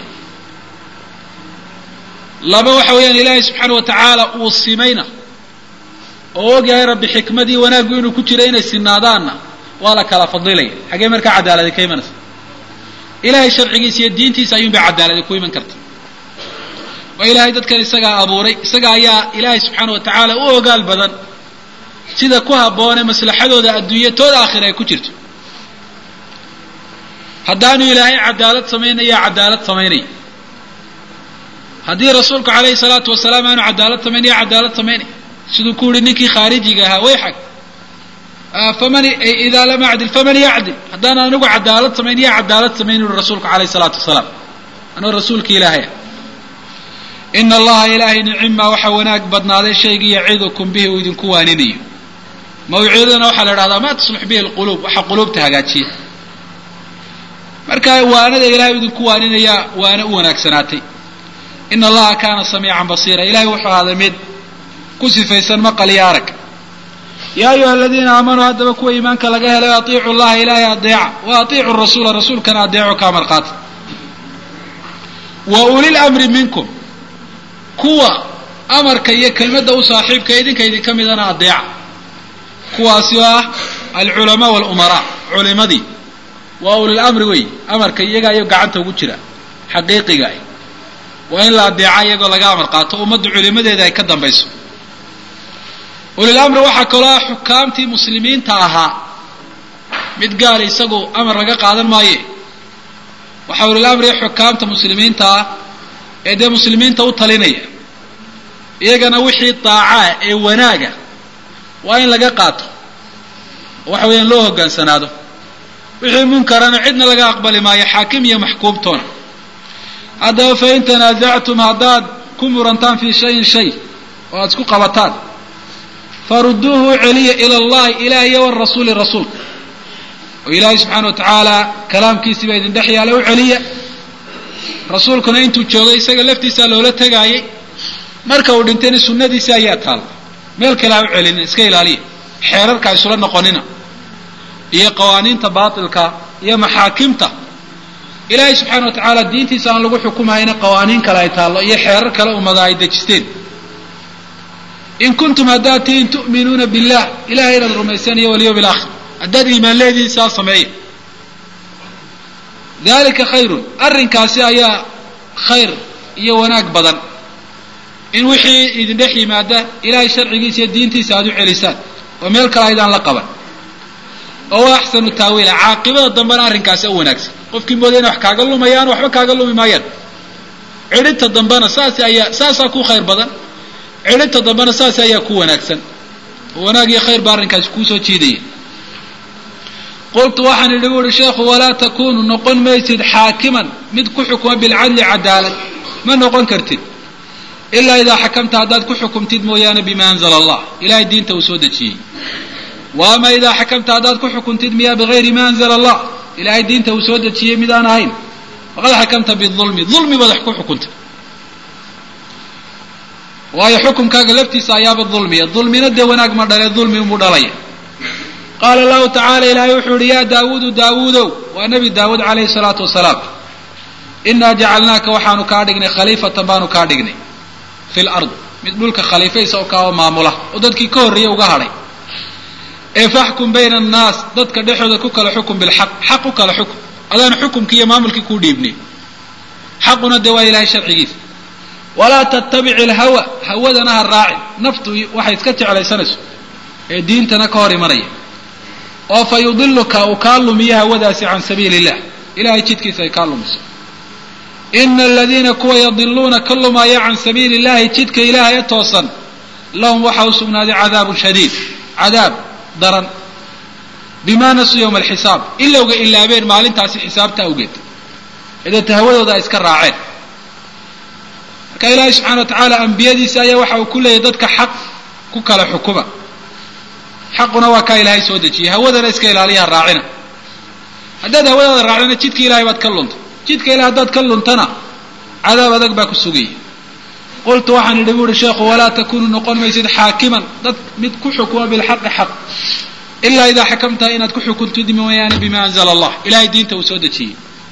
laba waxa weeyaan ilaahay subxaana wa tacaala uu simayna oo og yahay rabbi xikmadii wanaaggu inuu ku jiro inay sinaadaanna waa la kala fadilaya xaggee markaa cadaaladi ka imanaysa ilaahay sharcigiisa iyo diintiisa ayuunbay cadaaladi ku iman karta oo ilaahay dadkan isagaa abuuray isaga ayaa ilaahay subxaana wa tacaala u ogaal badan sida ku habboone maslaxadooda adduunya tooda aakhira ay ku jirto haddaanu ilaahay cadaalad samaynaya cadaalad samaynaya haddii rasuulku calayhi salaatu wasalaam aanu cadaalad samaynaya cadaalad samaynaya siduu ku yihi ninkii khaarijiga ahaa wayxag faman idaa lam acdil faman yacdil haddaan anigu cadaalad samayn ya cadaalad samayn uri rasuulku calayhi salaatu wasalaam anuu rasuulki ilaahay ah ina allaha ilaahay nicima waxaa wanaag badnaaday shaygii yacidukum bihi uu idinku waaninayo mawcidadana waxaa la idhahdaa ma taslux bihi alquluub waxa quluubta hagaajiya marka waanada ilahay u idinku waaninaya waana u wanaagsanaatay ina allaha kaana samiican basiira ilahay wuxuu ahaaday mid ku sifaysan maqal iyo arag yaa ayuha aladiina aamanuu haddaba kuwa iimaanka laga helay atiicu llaha ilaahay adeeca wa atiicu rasuula rasuulkana adeeco kaa marqaata wa ulil amri minkum kuwa amarka iyo kelmadda u saaxiibka idinka idinka midana adeeca kuwaasi oo ah alculamaa walumaraa culimadii waa ulil amri wey amarka iyaga ayo gacanta ugu jira xaqiiqiga ah waa in la adeeca iyagoo laga amar qaato ummaddu culimadeeda ay ka dambayso ulil amri waxaa kaloo ah xukaamtii muslimiinta ahaa mid gaal isagu amar laga qaadan maaye waxaa ulil amri xukaamta muslimiinta ah ee dee muslimiinta u talinaya iyagana wixii daacaa ee wanaaga waa in laga qaato waxa weeyaan loo hoggaansanaado wixii munkarana cidna laga aqbali maayo xaakim iyo maxkuumtoona haddaba fain tanaasactum haddaad ku murantaan fii shayin shay oo aada isku qabataan faruduuhu u celiya ila allahi ilaahiyo warasuuli rasuulka oo ilaahay subxaana wa tacaala kalaamkiisiiba idin dhex yaala u celiya rasuulkuna intuu joogay isaga laftiisaa loola tegaayay marka uu dhintayna sunnadiisi ayaa taalla meel kale ha u celinin iska ilaaliya xeerarka isula noqonina iyo qawaaniinta baatilka iyo maxaakimta ilaahay subxaana wa tacaala diintiisa aan lagu xukumahayna qawaaniin kale ay taallo iyo xeerar kale ummada ay dejisteen in kuntum haddaad tihiin tu'minuuna billah ilahay inaad rumaysaan iyo walyawmi alaakhir haddaad iimaan leedihiin saa sameeya dalika khayrun arrinkaasi ayaa khayr iyo wanaag badan in wixii idin dhex yimaada ilaahay sharcigiisa iyo diintiisa aada u celisaan oo meel kale aydaan la qaban oo wa axsanu taawiila caaqibada dambena arrinkaasi u wanaagsan qofkii mooday inay wax kaaga lumayaan waxba kaaga lumi maayaan cidhinta dambena saas ayaa saasaa ku khayr badan cidhinta dambena saas ayaa ku wanaagsan oo wanaag iyo khayr baa arrinkaasi kuusoo jiidaya qultu waxaan idhi bu uhi sheekhu walaa takunu noqon maysid xaakiman mid ku xukuma bilcadli cadaalad ma noqon kartid ilaa idaa xakamta haddaad ku xukumtid mooyaane bima anzala allah ilahay diinta uu soo dejiyey wa ama idaa xakamta haddaad ku xukumtid miya bigayri ma anzala allah ilahay diinta uu soo dejiyey mid aan ahayn faqad xakamta biulmi dulmi baad wax ku xukuntay waayo xukumkaaga laftiisa ayaaba dulmiya dulmina dee wanaag ma dhale dulmi unbuu dhalaya qaala lahu tacala ilaahay wuxuu yihi yaa daawuudu daawuudow waa nebi daawuud calayhi salaatu wasalaam inaa jacalnaaka waxaanu kaa dhignay khaliifatan baanu kaa dhignay fi lard mid dhulka khaliifaysa oo kaa oo maamula oo dadkii ka horreeyey uga hadhay ee faxkum bayna annaas dadka dhexooda ku kala xukum bilxaq xaq u kala xukum adaan xukumkii iyo maamulkii kuu dhiibnay xaquna dee waa ilahay sharcigiisa walaa tattabic ilhawa hawadana ha raacin naftu waxay iska jeclaysanayso ee diintana ka hor imanaya oo fa yudiluka uu kaa lumiyo hawadaasi can sabiili illah ilahay jidkiisa ay kaa lumiso ina aladiina kuwa yadiluuna ka lumaaya can sabiili illahi jidka ilaahay toosan lahum waxaa u sugnaaday cadaabun shadiid cadaab daran bima nasuu yowma alxisaab ilowga ilaabeen maalintaasi xisaabta awgeed edeeta hawadooda ay iska raaceen marka ilaahay subxana wa tacaala ambiyadiisa ayaa waxa uu ku leeyahy dadka xaq ku kala xukuma xaquna waa kaa ilaahay soo dejiyey hawadana iska ilaaliya ha raacina haddaad hawadaada raacdana jidka ilahay baad ka luntay jidka ilahay haddaad ka luntana cadaab adag baa ku sugaya qultu waxaan idhi bu uhi sheekhu walaa takunu noqon maysid xaakiman dad mid ku xukuma bilxaqi xaq ilaa idaa xakamtaha inaad ku xukuntid mooyaane bima anzala allah ilahay diinta uu soo dejiyey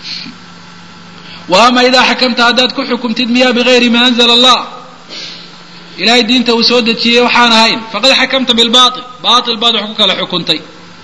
wa ama idaa xakamta haddaad ku xukumtid miya bigayri ma anzala allah ilahay diinta uu soo dejiyey waxaan ahayn faqad xakamta bilbail bail baad wax ku kala xukuntay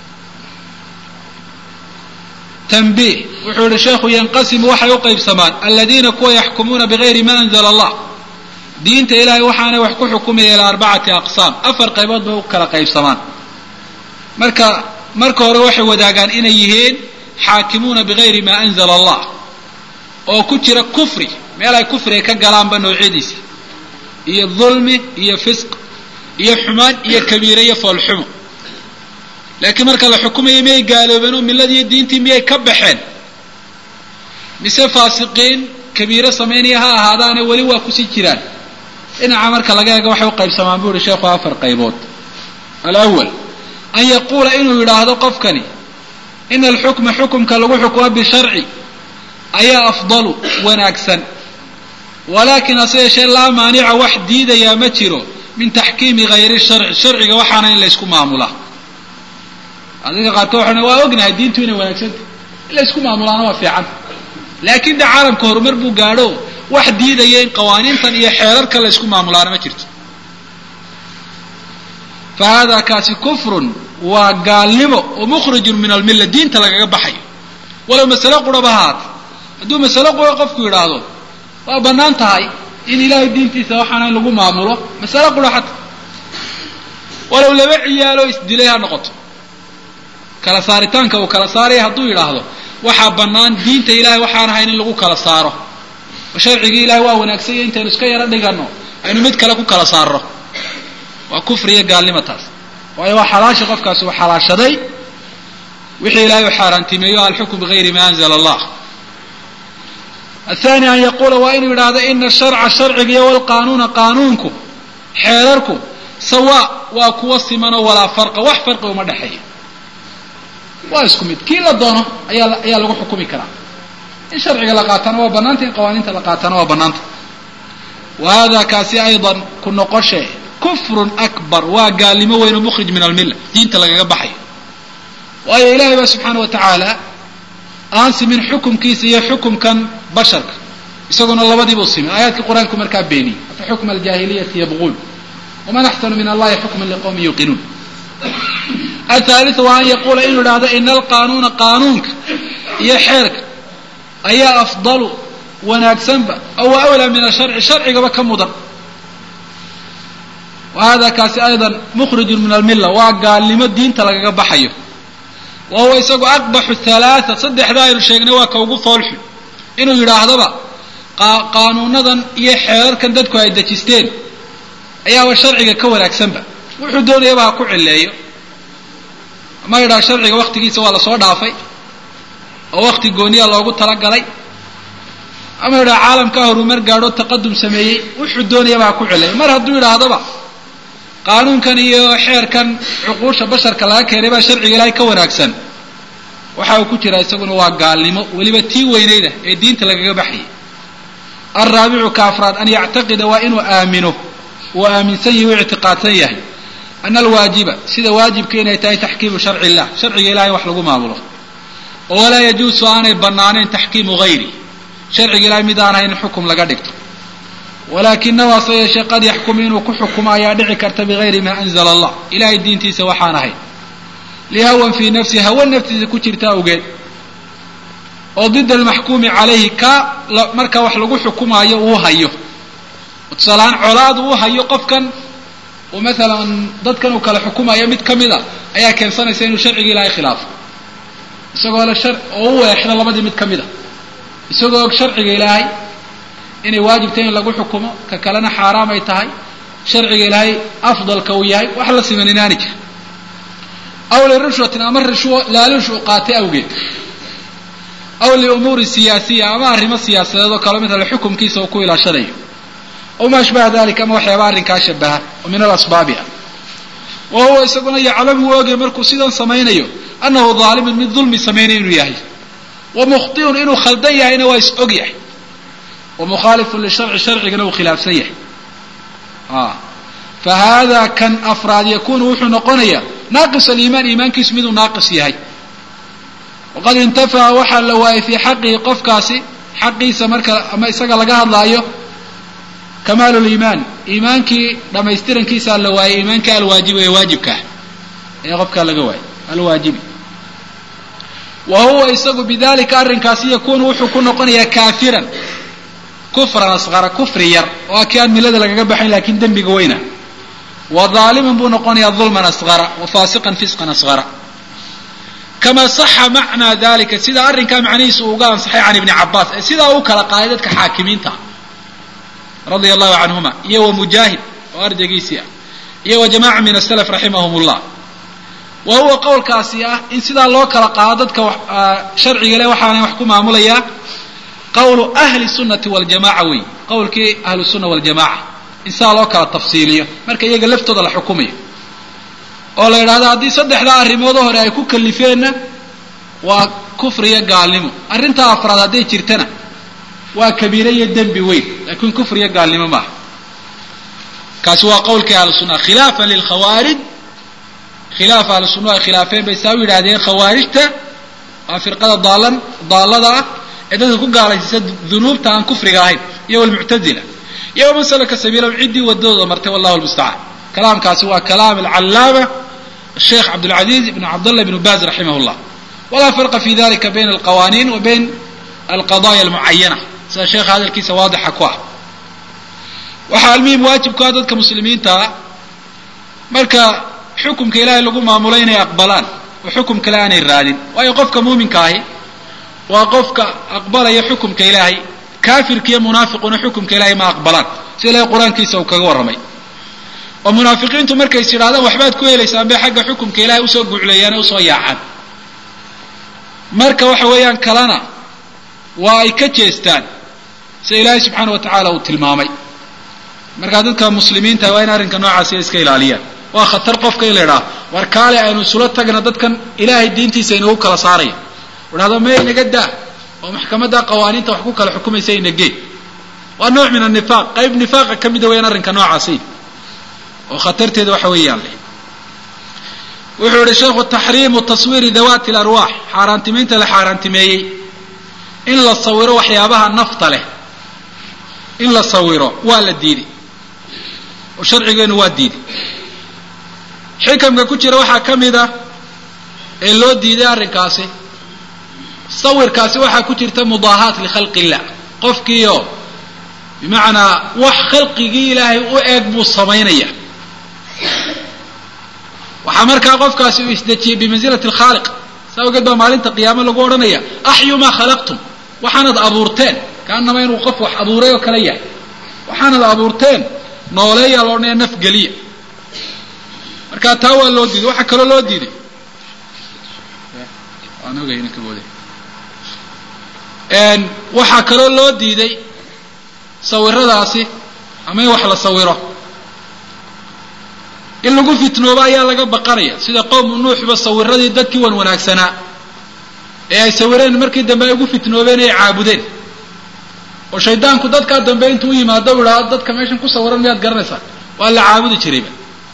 tanbiih wuxuu yihi sheekhu yanqasimu waxay u qaybsamaan aladiina kuwa yaxkumuuna bigayri ma anzala allah diinta ilahay waxaanay wax ku xukumaya ilaa arbacati aqsaam afar qaybood bay u kala qaybsamaan marka marka hore waxay wadaagaan inay yihiin xaakimuuna bigayri ma anzala allah oo ku jira kufri meel ay kufriga ka galaanba noocyadiisa iyo dulmi iyo fisq iyo xumaan iyo kabiire iyo foolxumo laakiin marka la xukumayo miyay gaaloobeen oo milladiiyo diintii miyay ka baxeen mise faasiqiin kabiiro samaynaya ha ahaadaane weli waa kusii jiraan dhinaca marka laga eego waxay u qaybsamaan bu uhi sheekhu afar qaybood alawal an yaquula inuu yidhaahdo qofkani ina alxukma xukumka lagu xukumo bisharci ayaa afdalu wanaagsan walaakin hase yeeshee laa maanica wax diidayaa ma jiro min taxkiimi hayri sharci sharciga waxaana in laysku maamulaa adiga qaarkood waxaa waa ognahay diintu inay wanaagsanta in laysku maamulaana waa fiican laakiin de caalamka horumar buu gaadho wax diidaya in qawaaniintan iyo xeerarka laysku maamulaana ma jirto fa hada kaasi kufrun waa gaalnimo oo mukhrijun min almilla diinta lagaga baxayo walow masale quraba haata hadduu masale qura qofku yidhaahdo waa bannaan tahay in ilaahay diintiisa waxaana in lagu maamulo masale qura xata walow laba ciyaaloo isdilay ha noqoto kala saaritaanka uu kala saaraya hadduu yidhaahdo waxaa bannaan diinta ilahay waxaan ahayn in lagu kala saaro oo sharcigii ilahay waa wanaagsanya intaynu iska yaro dhigano aynu mid kale ku kala saarno waa kufri iyo gaalnimo taas waayo waa xalaasha qofkaasi uu xalaashaday wixii ilahay u xaaraantimeeyo alxukm bigayri ma anzala allah athani an yaquula waa inuu yidhaahdo ina sharca sharciga iyo walqaanuuna qaanuunku xeerarku sawa waa kuwa simanoo walaa farqa wax farqi uma dhexeeya waa isku mid kii la doono ayaa ayaa lagu xukumi karaa in sharciga la qaatana waa banaanta in qawaaniinta la qaatana waa banaanta wa hada kaasi aydan ku noqoshe kufrun akbar waa gaalnimo weyn oo mukhrij min almilla diinta lagaga baxayo waayo ilahay baa subxaana wa tacaala aan simin xukumkiisa iyo xukumkan basharka isaguna labadiibuu simin aayaadkii qur-aanku markaa beeniyey afa xukma aljaahiliyati yabquun waman axsanu min allahi xukman liqowmin yuuqinuun athaaliu waa an yaquula inuu idhaahdo ina alqaanuuna qaanuunka iyo xeerka ayaa afdalu wanaagsanba aw awlaa min asharci sharcigaba ka mudan wa hada kaasi aydan mukhrijun min almilla waa gaalnimo diinta lagaga baxayo wa huwa isagu aqbaxu halaaa saddexda aynu sheegnay waa ka ugu foolxun inuu yidhaahdoba qaanuunadan iyo xeerarkan dadku ay dejisteen ayaaba sharciga ka wanaagsanba wuxuu doonayaba ha ku cileeyo ama yidhaha sharciga waktigiisa waa lasoo dhaafay oo wakti gooniya loogu talagalay ama yidhaha caalamkaa horumar gaadho taqadum sameeyey wuxuu doonaya baa ku celay mar hadduu yidhaahdaba qaanuunkan iyo xeerkan cuquusha basharka laga keenay baa sharciga ilaahay ka wanaagsan waxa uu ku jiraa isaguna waa gaalnimo weliba tii weynayda ee diinta lagaga baxayay alraabicu ka afraad an yactaqida waa inuu aamino uu aaminsan yahi u ictiqaadsan yahay ana alwaajiba sida waajibka inay tahay taxkiimu sharci illah sharciga ilahay wax lagu maamulo oo walaa yajuusu aanay banaanayn taxkiimu hayri sharciga ilahay mid aan ahayn in xukum laga dhigto walaakinahu hase yeeshee qad yaxkumu inuu ku xukumo ayaa dhici karta bigayri maa anzala allah ilahay diintiisa waxaan ahayn lihawan fii nafsi hawa naftiisa ku jirta awgeed oo dida almaxkuumi calayhi ka marka wax lagu xukumaayo uu hayo tusaalahaan colaadu uu hayo qofkan uu maalan dadkan uu kala xukumayo mid ka mid a ayaa keensanaysa inuu sharciga ilaahay khilaafo isagoo le shar oo u weexdo labadii mid ka mid a isagoo og sharciga ilaahay inay waajibtay in lagu xukumo ka kalena xaaraam ay tahay sharciga ilaahay afdalka uu yahay wax la siman inaani jir aw lirushwatin ama rishwo laaluush uu qaatay awgeed aw liumuuri siyaasiya ama arrimo siyaasadeed oo kale midale xukumkiisa uu ku ilaashanayo aw ma ashbaha dalika ama waxyaaba arrinkaa shabaha oo min alasbaabi ah wa huwa isaguna yaclamu oogay markuu sidan samaynayo annahu daalimun mid dulmi samaynayo inuu yahay wa mukhtiun inuu khaldan yahayna waa is og yahay wa mukhaalifun lisharci sharcigana uu khilaafsan yahay fa hada kan afraad yakunu wuxuu noqonayaa naaqis aliimaan iimaankiisu miduu naaqis yahay waqad intafaca waxaa la waayay fii xaqihi qofkaasi xaqiisa marka ama isaga laga hadlaayo kamaalu liimaan iimaankii dhamaystirankiisaa la waayay iimaankii alwaajibi ee waajibka ah ee qofkaa laga waayay alwaajibi wa huwa isagu bidalika arrinkaasi yakunu wuxuu ku noqonayaa kaafiran kufran asqara kufri yar oo a kii aan milada lagaga baxayn lakin dembiga weyna wa daaliman buu noqonayaa dulman asqara wa faasiqan fisqan asqara kama saxa macnaa dalika sida arrinkaa macnihiisa uu uga ansaxay can ibni cabaas ee sidaa u kala qaaday dadka xaakimiinta radia allahu canhuma iyo wa mujaahid oo ardaygiisii ah iyo wa jamaca min asalaf raximahum llah wa huwa qowlkaasi ah in sidaa loo kala qaado dadka sharciga le waxaana wax ku maamulayaa qawlu ahli sunnati waljamaca wey qowlkii ahlu sunna waljamaca in sidaa loo kala tafsiiliyo marka iyaga laftooda la xukumayo oo la yidhahdo haddii saddexdaa arrimoodoo hore ay ku kalifeenna waa kufriyo gaalnimo arrintaa afraad hadday jirtana waa kabiire iyo dembi weyn laakiin kufriyo gaalnimo maaha kaasi waa qowlkii ahlu sunna khilaafan lilkhawaarij khilaaf ahlu sunna ay khilaafeen bay saa u yidhahdeen khawaarijta waa firqada daalan daallada ah ee dadka ku gaalaysiisa dunuubta aan kufriga ahayn iyo walmuctazila iyo waman salaka sabiilahum ciddii wadadooda martay wallahu lmustacaan kalaamkaasi waa kalaam alcallaama sheekh cabdulcaziiz ibn cabdallah ibn baz raximah llah walaa farqa fi dalika bayna alqawaaniin wa bayn alqadaya almucayana sida sheekha hadalkiisa waadixa ku ah waxaa almuhim waajibku ah dadka muslimiintaa marka xukumka ilaahay lagu maamulo inay aqbalaan oo xukum kale aanay raadin waayo qofka muuminka ahi waa qofka aqbalaya xukumka ilaahay kaafirka iyo munaafiquna xukumka ilaahay ma aqbalaan sida ilahay qur-aankiisa uu kaga warramay oo munaafiqiintu markays yidhahdaan waxbaad ku helaysaan bay xagga xukumka ilaahay usoo gucleeyaan ee usoo yaacaan marka waxa weeyaan kalena waa ay ka jeestaan sida ilaahay subxaana wa tacaala uu tilmaamay markaa dadka muslimiinta waa in arrinka noocaasi iska ilaaliyaan waa khatar qofka in la idhaha war kaale aynu isula tagna dadkan ilaahay diintiisa inagu kala saaraya idhahdo me inaga daa oo maxkamadda qawaaniinta wax ku kala xukumaysa inagee waa nooc min anifaaq qayb nifaaqa ka mida weyaan arrinka noocaasi oo khatarteeda waxa weeyaan leh wuxuu yihi sheekhu taxriimu taswiiri dawaati alarwaax xaaraantimeynta la xaaraantimeeyey in la sawiro waxyaabaha nafta leh in la sawiro waa la diiday oo sharcigeenu waa diiday xikamka ku jira waxaa ka mid a ee loo diiday arrinkaasi sawirkaasi waxaa ku jirta mudaahaat likhalqi illah qofkiio bimacnaa wax khalqigii ilaahay u eeg buu samaynaya waxaa markaa qofkaasi uu isdejiyey bimansilati alkhaaliq saa ogeed baa maalinta qiyaamo lagu odhanaya axyu maa khalaqtum waxaanad abuurteen kaanama inuu qof wax abuuray oo kale yahay waxaanad abuurteen nooleeyaa la odhanaya nafgeliya marka taa waa loo diiday waxaa kaloo loo diiday aan ogay inanka booday waxaa kaloo loo diiday sawiradaasi ama in wax la sawiro in lagu fitnoobo ayaa laga baqanaya sida qowmu nuuxba sawiradii dadkii wan wanaagsanaa ee ay sawireen markii dambe ay ugu fitnoobeen ay caabudeen oo shaydaanku dadkaa dambe intuu u yimaado u idhaado dadka meeshan ku sawiran miyaad garanaysaa waa la caabudi jirayba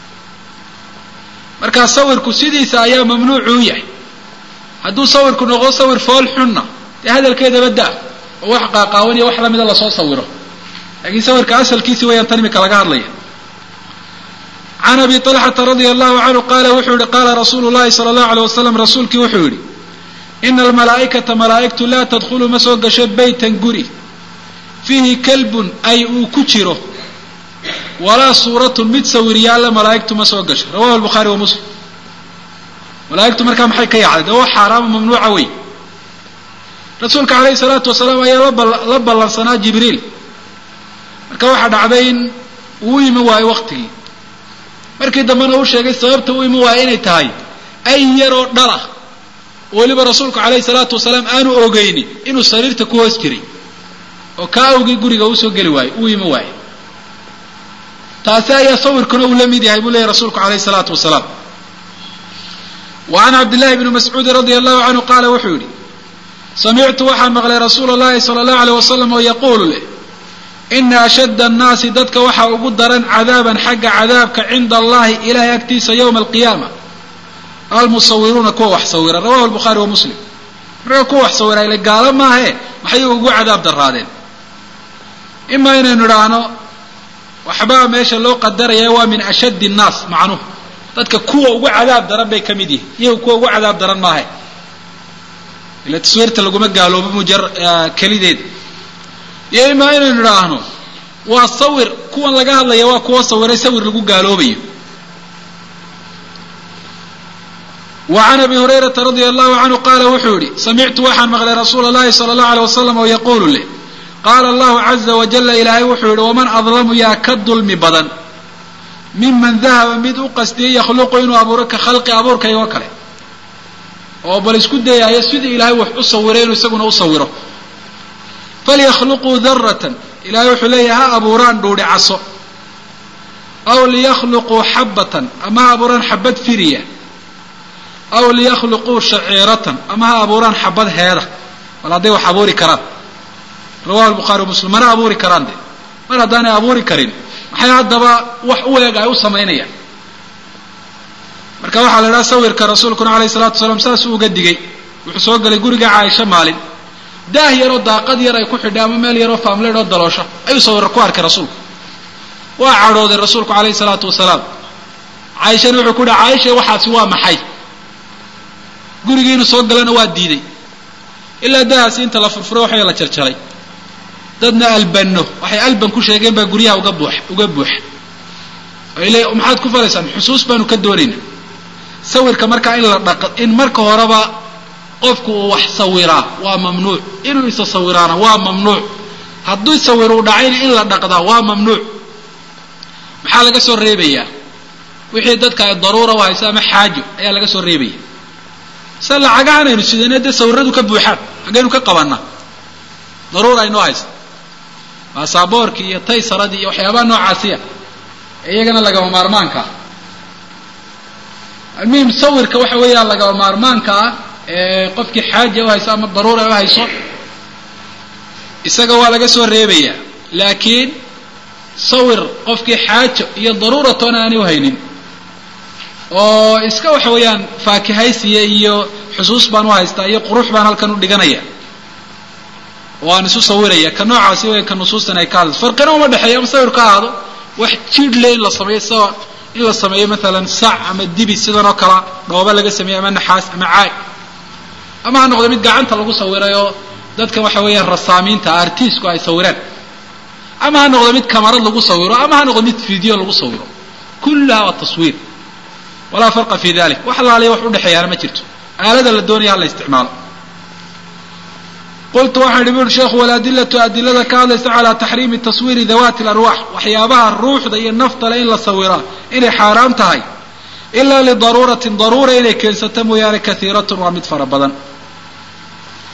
markaa sawirku sidiisa ayaa mamnuucu u yahay hadduu sawirku noqdo sawir fool xunna dee hadalkeedaba daa oo wax qaaqaawan iyo wax lamida lasoo sawiro laakiin sawirka asalkiisi wayaan tan imika laga hadlaya can abi طalxata radia allahu canhu qaala wuxuu yihi qaala rasuulu llahi sala allahu alيyh wasalam rasuulkii wuxuu yidhi ina almalaa'ikata malaa'igtu laa tadkhulu ma soo gasho beytan guri fiihi kalbun ay uu ku jiro walaa suuratun mid sawiryaalla malaa'igtu ma soo gasho rawahu albukhaari wa muslim malaa'igtu markaa maxay ka yacday dee waa xaaraama mamnuuca wey rasuulka calayhi salaatu wasalaam ayaa la ballansanaa jibriil marka waxaa dhacday in uu imi waayo waktigii markii dambena uu sheegay sababta u imi waayo inay tahay ay yaroo dhalah weliba rasuulku calayhi salaatu wasalaam aanu ogeynin inuu sariirta ku hoos jiray oo kaa awgii guriga usoo geli waayo uu imi waayo taasi ayaa sawirkuna uu la mid yahay buu leeyahy rasuulku calayhi salaatu wasalaam wa can cabdillahi bni mascuudin radia allahu canhu qaala wuxuu yidhi samictu waxaan maqlay rasuula llahi sala allahu aleyh wasalam oo yaquulu leh ina ashadda annaasi dadka waxaa ugu daran cadaaban xagga cadaabka cinda allahi ilahay agtiisa yowma alqiyaama almusawiruuna kuwa wax sawira rawahu albukhaari wa muslim marka kuwa wax sawira ile gaalo maahe maxay ugu cadaab daraadeen imaa inaynu idhaahno waxbaa meesha loo qadaraya waa min ashaddi annaas macnuhu dadka kuwa ugu cadaab daran bay ka mid yihin iyagu kuwa ugu cadaab daran maahe ila taswiirta laguma gaaloobo mujar kelideeda iyo imaa inaynu idhaahno waa sawir kuwan laga hadlaya waa kuwa sawiray sawir lagu gaaloobayo wa can abi hurayrata radia allahu canhu qaala wuxuu yihi samictu waxaan maqlay rasuula llahi sala allahu aleyh wasalam oo yaquulu leh qaala allahu caza wajalla ilaahay wuxuu yihi waman adlamu yaa ka dulmi badan miman dahaba mid u qastiyey yakhluqu inuu abuuro ka khalqi abuurkaygoo kale oo bal isku dayaayo sidii ilaahay wax u sawiray inuu isaguna u sawiro falyakhluquu daratan ilahay wuxuu leeyahay ha abuuraan dhuudhi caso aw liyakhluquu xabbatan ama ha abuuraan xabad firiya aw liyakhluquu shaciiratan ama ha abuuraan xabad heeda bal hadday wax abuuri karaan rawahu lbukhaari wa muslim mana abuuri karaan de mar haddaanay abuuri karin maxay haddaba wax u eeg ay u samaynayaan marka waxaa la idhaha sawirka rasuulkuna alayhi salatu wasalaam saasuu uga digay wuxuu soo galay guriga caaisha maalin daah yaroo daaqad yar ay ku xidhay ama meel yaroo faamleed oo daloosho ayuu sawira ku arkay rasuulku waa cadhooday rasuulku calayhi salaatu wasalaam caaishana wuxuu ku yihi caaisha waxaasi waa maxay gurigii inuu soo galana waa diiday ilaa daahaasi inta la furfuro waxay la jarjaray dadna albano waxay alban ku sheegeen baa guryaha uga buux uga buuxa le maxaad ku falaysaan xusuus baanu ka doonaynaa sawirka markaa in la dhaq in marka horeba qofku uu wax sawiraa waa mamnuuc inuu isa sawiraana waa mamnuuc hadduu sawir uu dhacayna in la dhaqdaa waa mamnuuc maxaa laga soo reebayaa wixii dadka ay daruura u hayso ama xaajo ayaa laga soo reebaya se lacagahan aynu sidayna dee sawiradu ka buuxaan haggaynu ka qabanaa daruura aynoo haysa baasaboorkii iyo taysaradii iyo waxyaabaha noocaasiya iyagana lagama maarmaanka ah almuhim sawirka waxa weeyaan lagama maarmaanka ah ee qofkii xaaja u hayso ama daruura u hayso isaga waa laga soo reebayaa laakiin sawir qofkii xaajo iyo daruura toona aanay uhaynin oo iska waxa weeyaan faakihaysiya iyo xusuus baan u haystaa iyo qurux baan halkan u dhiganaya oo aan isu sawiraya ka noocaasi weya ka nusuustan ay ka hadlayso farqina uma dhexeeya ama sawir ka ahaado wax jidh le in la sameeyo sida in la sameeyo maalan sac ama dibi sidan oo kala dhooba laga sameeyo ama naxaas ama caag ama ha noqdo mid gacanta lagu sawiray oo dadka waxa weeyaan rasaamiinta artiisku ay sawireen ama ha noqdo mid kamarad lagu sawiro ama ha noqdo mid video lagu sawiro kullaha waa taswiir walaa farqa fi dalik wax laaliya wax udhexeeyaana ma jirto aalada la doonaya ha la isticmaalo qultu waxaan idhi buri sheekhu waladilatu adilada ka hadlaysa calaa taxriimi taswiiri dawaati larwaax waxyaabaha ruuxda iyo naftale in la sawiraa inay xaaraam tahay ilaa lidaruuratin daruura inay keensato mooyaane kaiiratun waa mid fara badan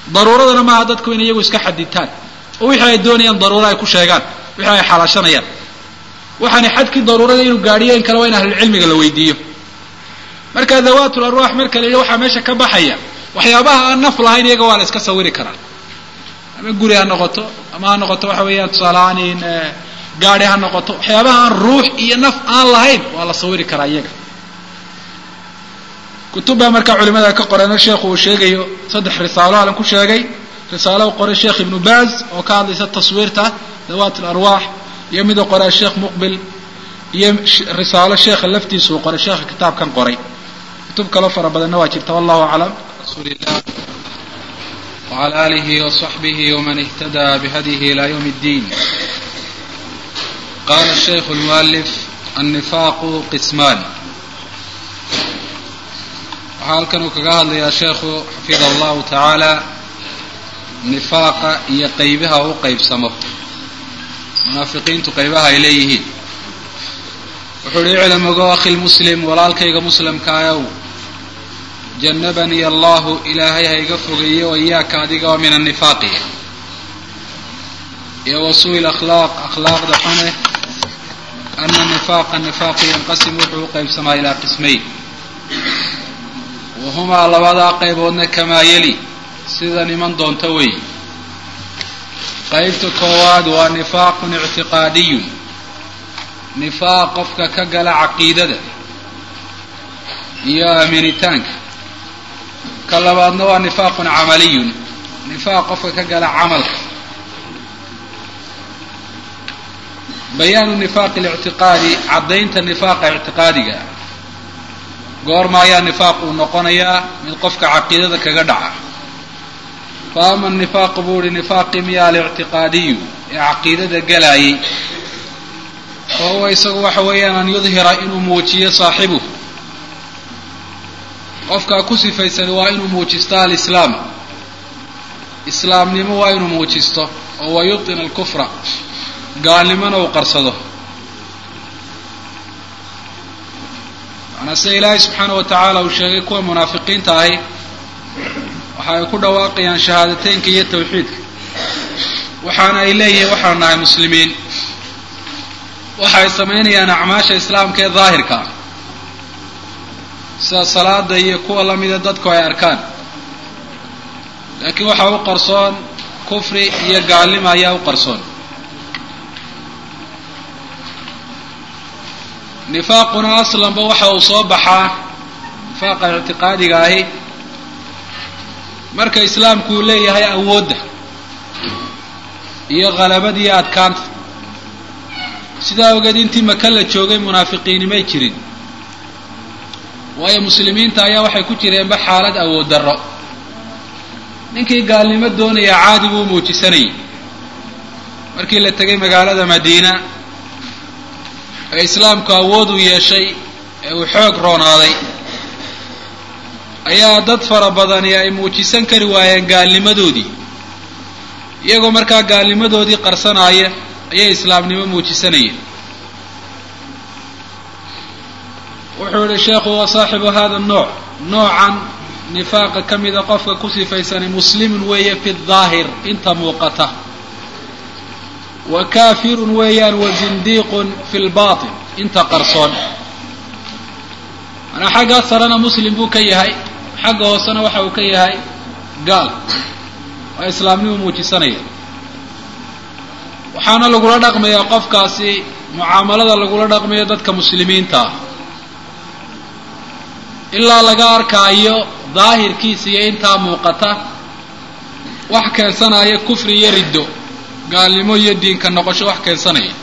daruuradana maaha dadku in iyagu iska xaditaan oo wixii ay doonayaan daruuro ay ku sheegaan wixii ay xalaashanayaan waxaana xadkii daruurada inuu gaadhiyo in kale waa in ahlulcilmiga la weydiiyo marka dawaatul arwaax marka la yidhi waxaa meesha ka baxaya waxyaabaha aan naf lahayn iyaga waa la iska sawiri karaa ama guri ha noqoto ama ha noqoto waxa weeyaan tusaaleahaan in gaadi ha noqoto waxyaabaha aan ruux iyo naf aan lahayn waa la sawiri karaa iyaga kutub baa markaa culimada ka qoreen sheekhu uu sheegayo saddex risaalo alan ku sheegay risaalo u qoray sheekh ibnu baaz oo ka hadlaysa taswiirta dawaat alarwaax iyo mid u qoray sheekh muqbil iyo risaalo sheekha laftiisa uu qoray sheekha kitaabkan qoray kutub kaloo fara badanna waa jirta wallahu aclam rasuulillah وعلى آله وصحبه ومن اهتدى بهديه إلى يوم الدين قال الشيخ المؤلف النفاق قسمان waxaa halkan uu kaga hadlayaa sheekhu xafidah allahu tacaala nifaaqa iyo qaybaha u qaybsamo munaafiqiintu qaybaha ay leeyihiin wuxuu hi iclam ogo akhi lmuslim walaalkayga muslimkaayow janabanii allahu ilaahay ha iga fogeeyo o iyaaka adiga oo min annifaaqi iyo wasuu lakhlaaq akhlaaqda xune ana nifaaqa nifaaqu yanqasim wuxuu u qaybsamaa ilaa qismayn wahumaa labadaa qayboodna kamaa yeli sida niman doonta wey qaybta koowaad waa nifaaqun ictiqaadiyun nifaaq qofka ka gala caqiidada iyo aaminitaanka ka labaadna waa nifaaqun camaliyun nifaaq qofka ka gala camalka bayaanu nifaaqi lictiqaadi caddaynta nifaaqa ictiqaadiga goorma ayaa nifaaq uu noqonayaa mid qofka caqiidada kaga dhaca fa ama nifaaqu buu ihi nifaaqi miya alictiqaadiyu ee caqiidada galaayay fa huwa isagu waxa weeyaan an yudhira inuu muujiyo saaxibuhu qofkaa ku sifaysan waa inuu muujisto alislaam islaamnimo waa inuu muujisto oo wa yubtina alkufra gaalnimona uu qarsado manaa sida ilaahay subxaana wa tacaala uu sheegay kuwa munaafiqiinta ahi waxa ay ku dhawaaqayaan shahaadateynka iyo tawxiidka waxaana ay leeyihiin waxaanu nahay muslimiin waxa ay samaynayaan acmaasha islaamka ee daahirka ah sida salaada iyo kuwa lamida dadku ay arkaan laakiin waxaa u qarsoon kufri iyo gaalnimo ayaa u qarsoon nifaaquna aslanba waxa uu soo baxaa nifaaqa ictiqaadiga ahi marka islaamku uu leeyahay awoodda iyo khalabada iyo adkaanta sidaa ogeed intii maka la joogay munaafiqiini may jirin waayo muslimiinta ayaa waxay ku jireenba xaalad awood darro ninkii gaalnimo doonaya caadi buu muujisanayay markii la tegay magaalada madiina ee islaamku awood uu yeeshay ee uu xoog roonaaday ayaa dad fara badani ay muujisan kari waayeen gaalnimadoodii iyagoo markaa gaalnimadoodii qarsanaaya ayay islaamnimo muujisanayeen wuxuu yihi sheekhu wa saaxibu hada nooc noocan nifaaqa ka mida qofka ku sifaysani muslimun weeye fi daahir inta muuqata wa kaafirun weeyaan wa zindiiqun fi lbatin inta qarsoon manaa xaggaa sarena muslim buu ka yahay xagga hoosena waxa uu ka yahay gaal waa islaamnimu muujisanaya waxaana lagula dhaqmayaa qofkaasi mucaamalada lagula dhaqmayo dadka muslimiinta ah ilaa laga arkaayo daahirkiisa iyo intaa muuqata wax keensanaya kufri iyo riddo gaalnimo iyo diinka noqosho wax keensanaya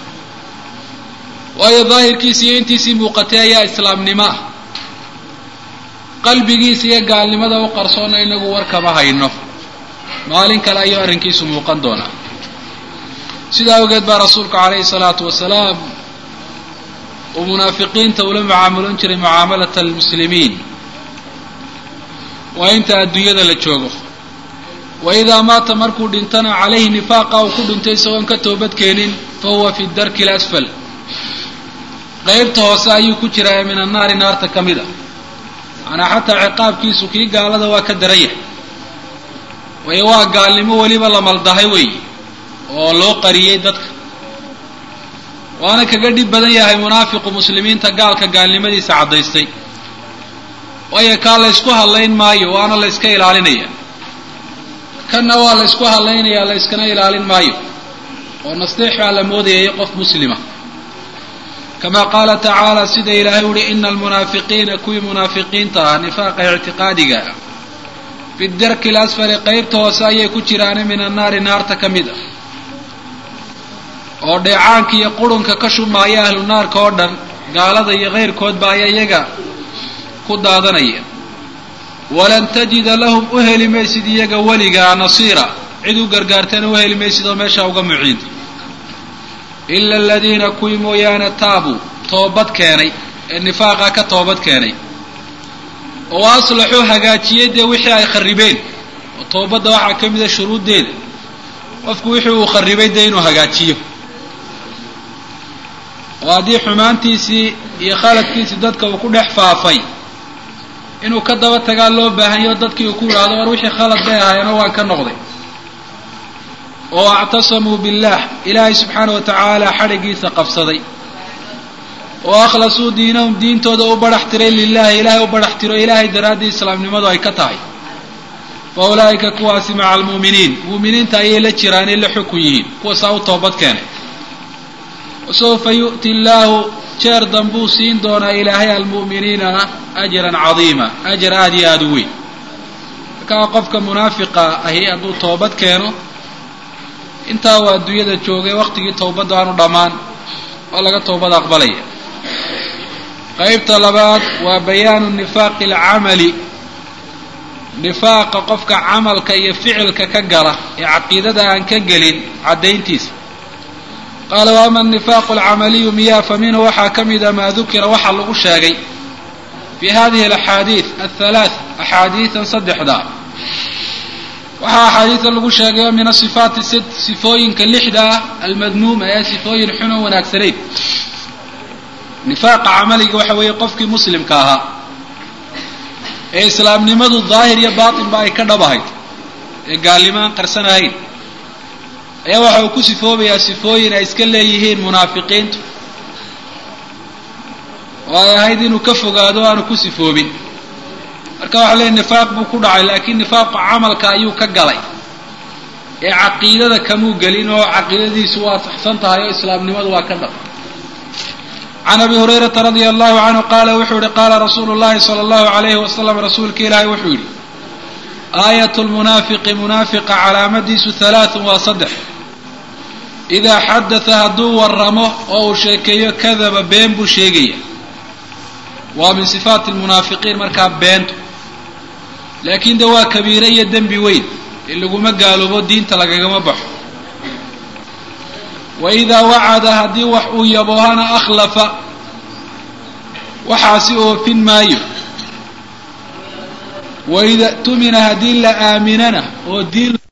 waayo daahirkiisa iyo intiisii muuqatay ayaa islaamnimo ah qalbigiisa iyo gaalnimada u qarsoonna inagu warkama hayno maalin kale ayuu arrinkiisu muuqan doonaa sidaa awgeed baa rasuulku calayhi salaatu wasalaam uu munaafiqiinta ula mucaamaloon jiray mucaamalata almuslimiin waa inta adduunyada la joogo wa idaa maata markuu dhintana calayhi nifaaqa uu ku dhintay isagoon ka toobadkeenin fa huwa fi darki alasfal qeybta hoose ayuu ku jiraa ee min annaari naarta ka mid a macanaa xataa ciqaabkiisu kii gaalada waa ka daran yahay waayo waa gaalnimo weliba la maldahay weeye oo loo qariyey dadka waana kaga dhib badan yahay munaafiqu muslimiinta gaalka gaalnimadiisa caddaystay waayo kaa la ysku hadlayn maayo waana la yska ilaalinaya kanna waa la ysku hadlaynaya la yskana ilaalin maayo oo nasteex baa la moodayay qof muslima kama qaala tacaala sida ilaahay uhi ina almunaafiqiina kuwii munaafiqiinta ah nifaaqa ictiqaadiga ah fi darki lasfali qeybta hoose ayay ku jiraane min annaari naarta ka mid ah oo dheecaanka iyo qurunka ka shumaaya ahlu naarka oo dhan gaalada iyo keyrkoodba ayaa iyaga ku daadanaya walan tajida lahum u heli maysid iyaga weligaa nasiira cid u gargaartana u heli maysid oo meeshaa uga muciinta ila aladiina kuwii mooyaane taabuu toobad keenay ee nifaaqa ka toobad keenay oo aslaxuu hagaajiyey dee wixii ay kharibeen oo toobadda waxaa ka mida shuruuddeeda qofku wixii uu kharibay dee inuu hagaajiyo oo haddii xumaantiisii iyo khaladkiisii dadka uu ku dhex faafay inuu ka daba tagaa loo baahanyo dadkii uu ku yidhaahdo war wixii khalad bay ahaayeenoo waan ka noqday oo actasamuu billaah ilaahay subxaana wa tacaala xadhigiisa qabsaday oo akhlasuu diinahum diintooda u badhax tiray lilahi ilaahay u badhax tiro ilaahay daraaddii islaamnimadu ay ka tahay fa ulaa'ika kuwaasi maca almu'miniin mu'miniinta ayay la jiraanay la xukun yihiin kuwaasaa u toobad keenay wasawfa yu'ti illaahu jeer danbuu siin doonaa ilaahay almu'miniina ajran cadiima ajar aada iyo aada u weyn markaa qofka munaafiqa ahi hadduu toobad keeno intaa waa adduunyada joogay waqtigii towbadda aanu dhammaan oo laga toobad aqbalaya qaybta labaad waa bayaanu nifaaqi alcamali nifaaqa qofka camalka iyo ficilka ka gala ee caqiidada aan ka gelin caddayntiisa qaala wa ama anifaaqu alcamaliyu miyaa fa minhu waxaa ka mida maa dukira waxaa lagu sheegay fi hadihi alaxaadiid athalaat axaadiidan saddexda waxaa axaadiida lagu sheegayo min asifaati sid sifooyinka lixda ah almadmuuma ee sifooyin xun oo wanaagsanayn nifaaqa camaliga waxa weeye qofkii muslimka ahaa ee islaamnimadu daahir iyo baatinba ay ka dhabahayd ee gaalnimo aan qarsanahayn ayaa waxa uu ku sifoobayaa sifooyin ay iska leeyihiin munaafiqiintu oo ay ahayd inuu ka fogaado o aanu ku sifoobin marka waxa leeyahy nifaaq buu ku dhacay laakiin nifaaqu camalka ayuu ka galay ee caqiidada kamuu gelin oo caqiidadiisu waa saxsan tahay oo islaamnimadu waa ka dhab can abi hurayrata radia allahu canhu qaala wuxuu yihi qaala rasuulu llahi sala allahu alayhi wasalam rasuulka ilaahay wuxuu yidhi aayat lmunaafiqi munaafiqa calaamadiisu halaathun waa saddex idaa xadatha hadduu waramo oo uu sheekeeyo kadaba been buu sheegaya waa min sifaati lmunaafiqiin markaa beentu laakiin de waa kabiire iyo dembi weyn ee laguma gaaloobo diinta lagagama baxo wa idaa wacada haddii wax uu yaboohana akhlafa waxaasi oofin maayo waida tumina haddii la aaminana oo diin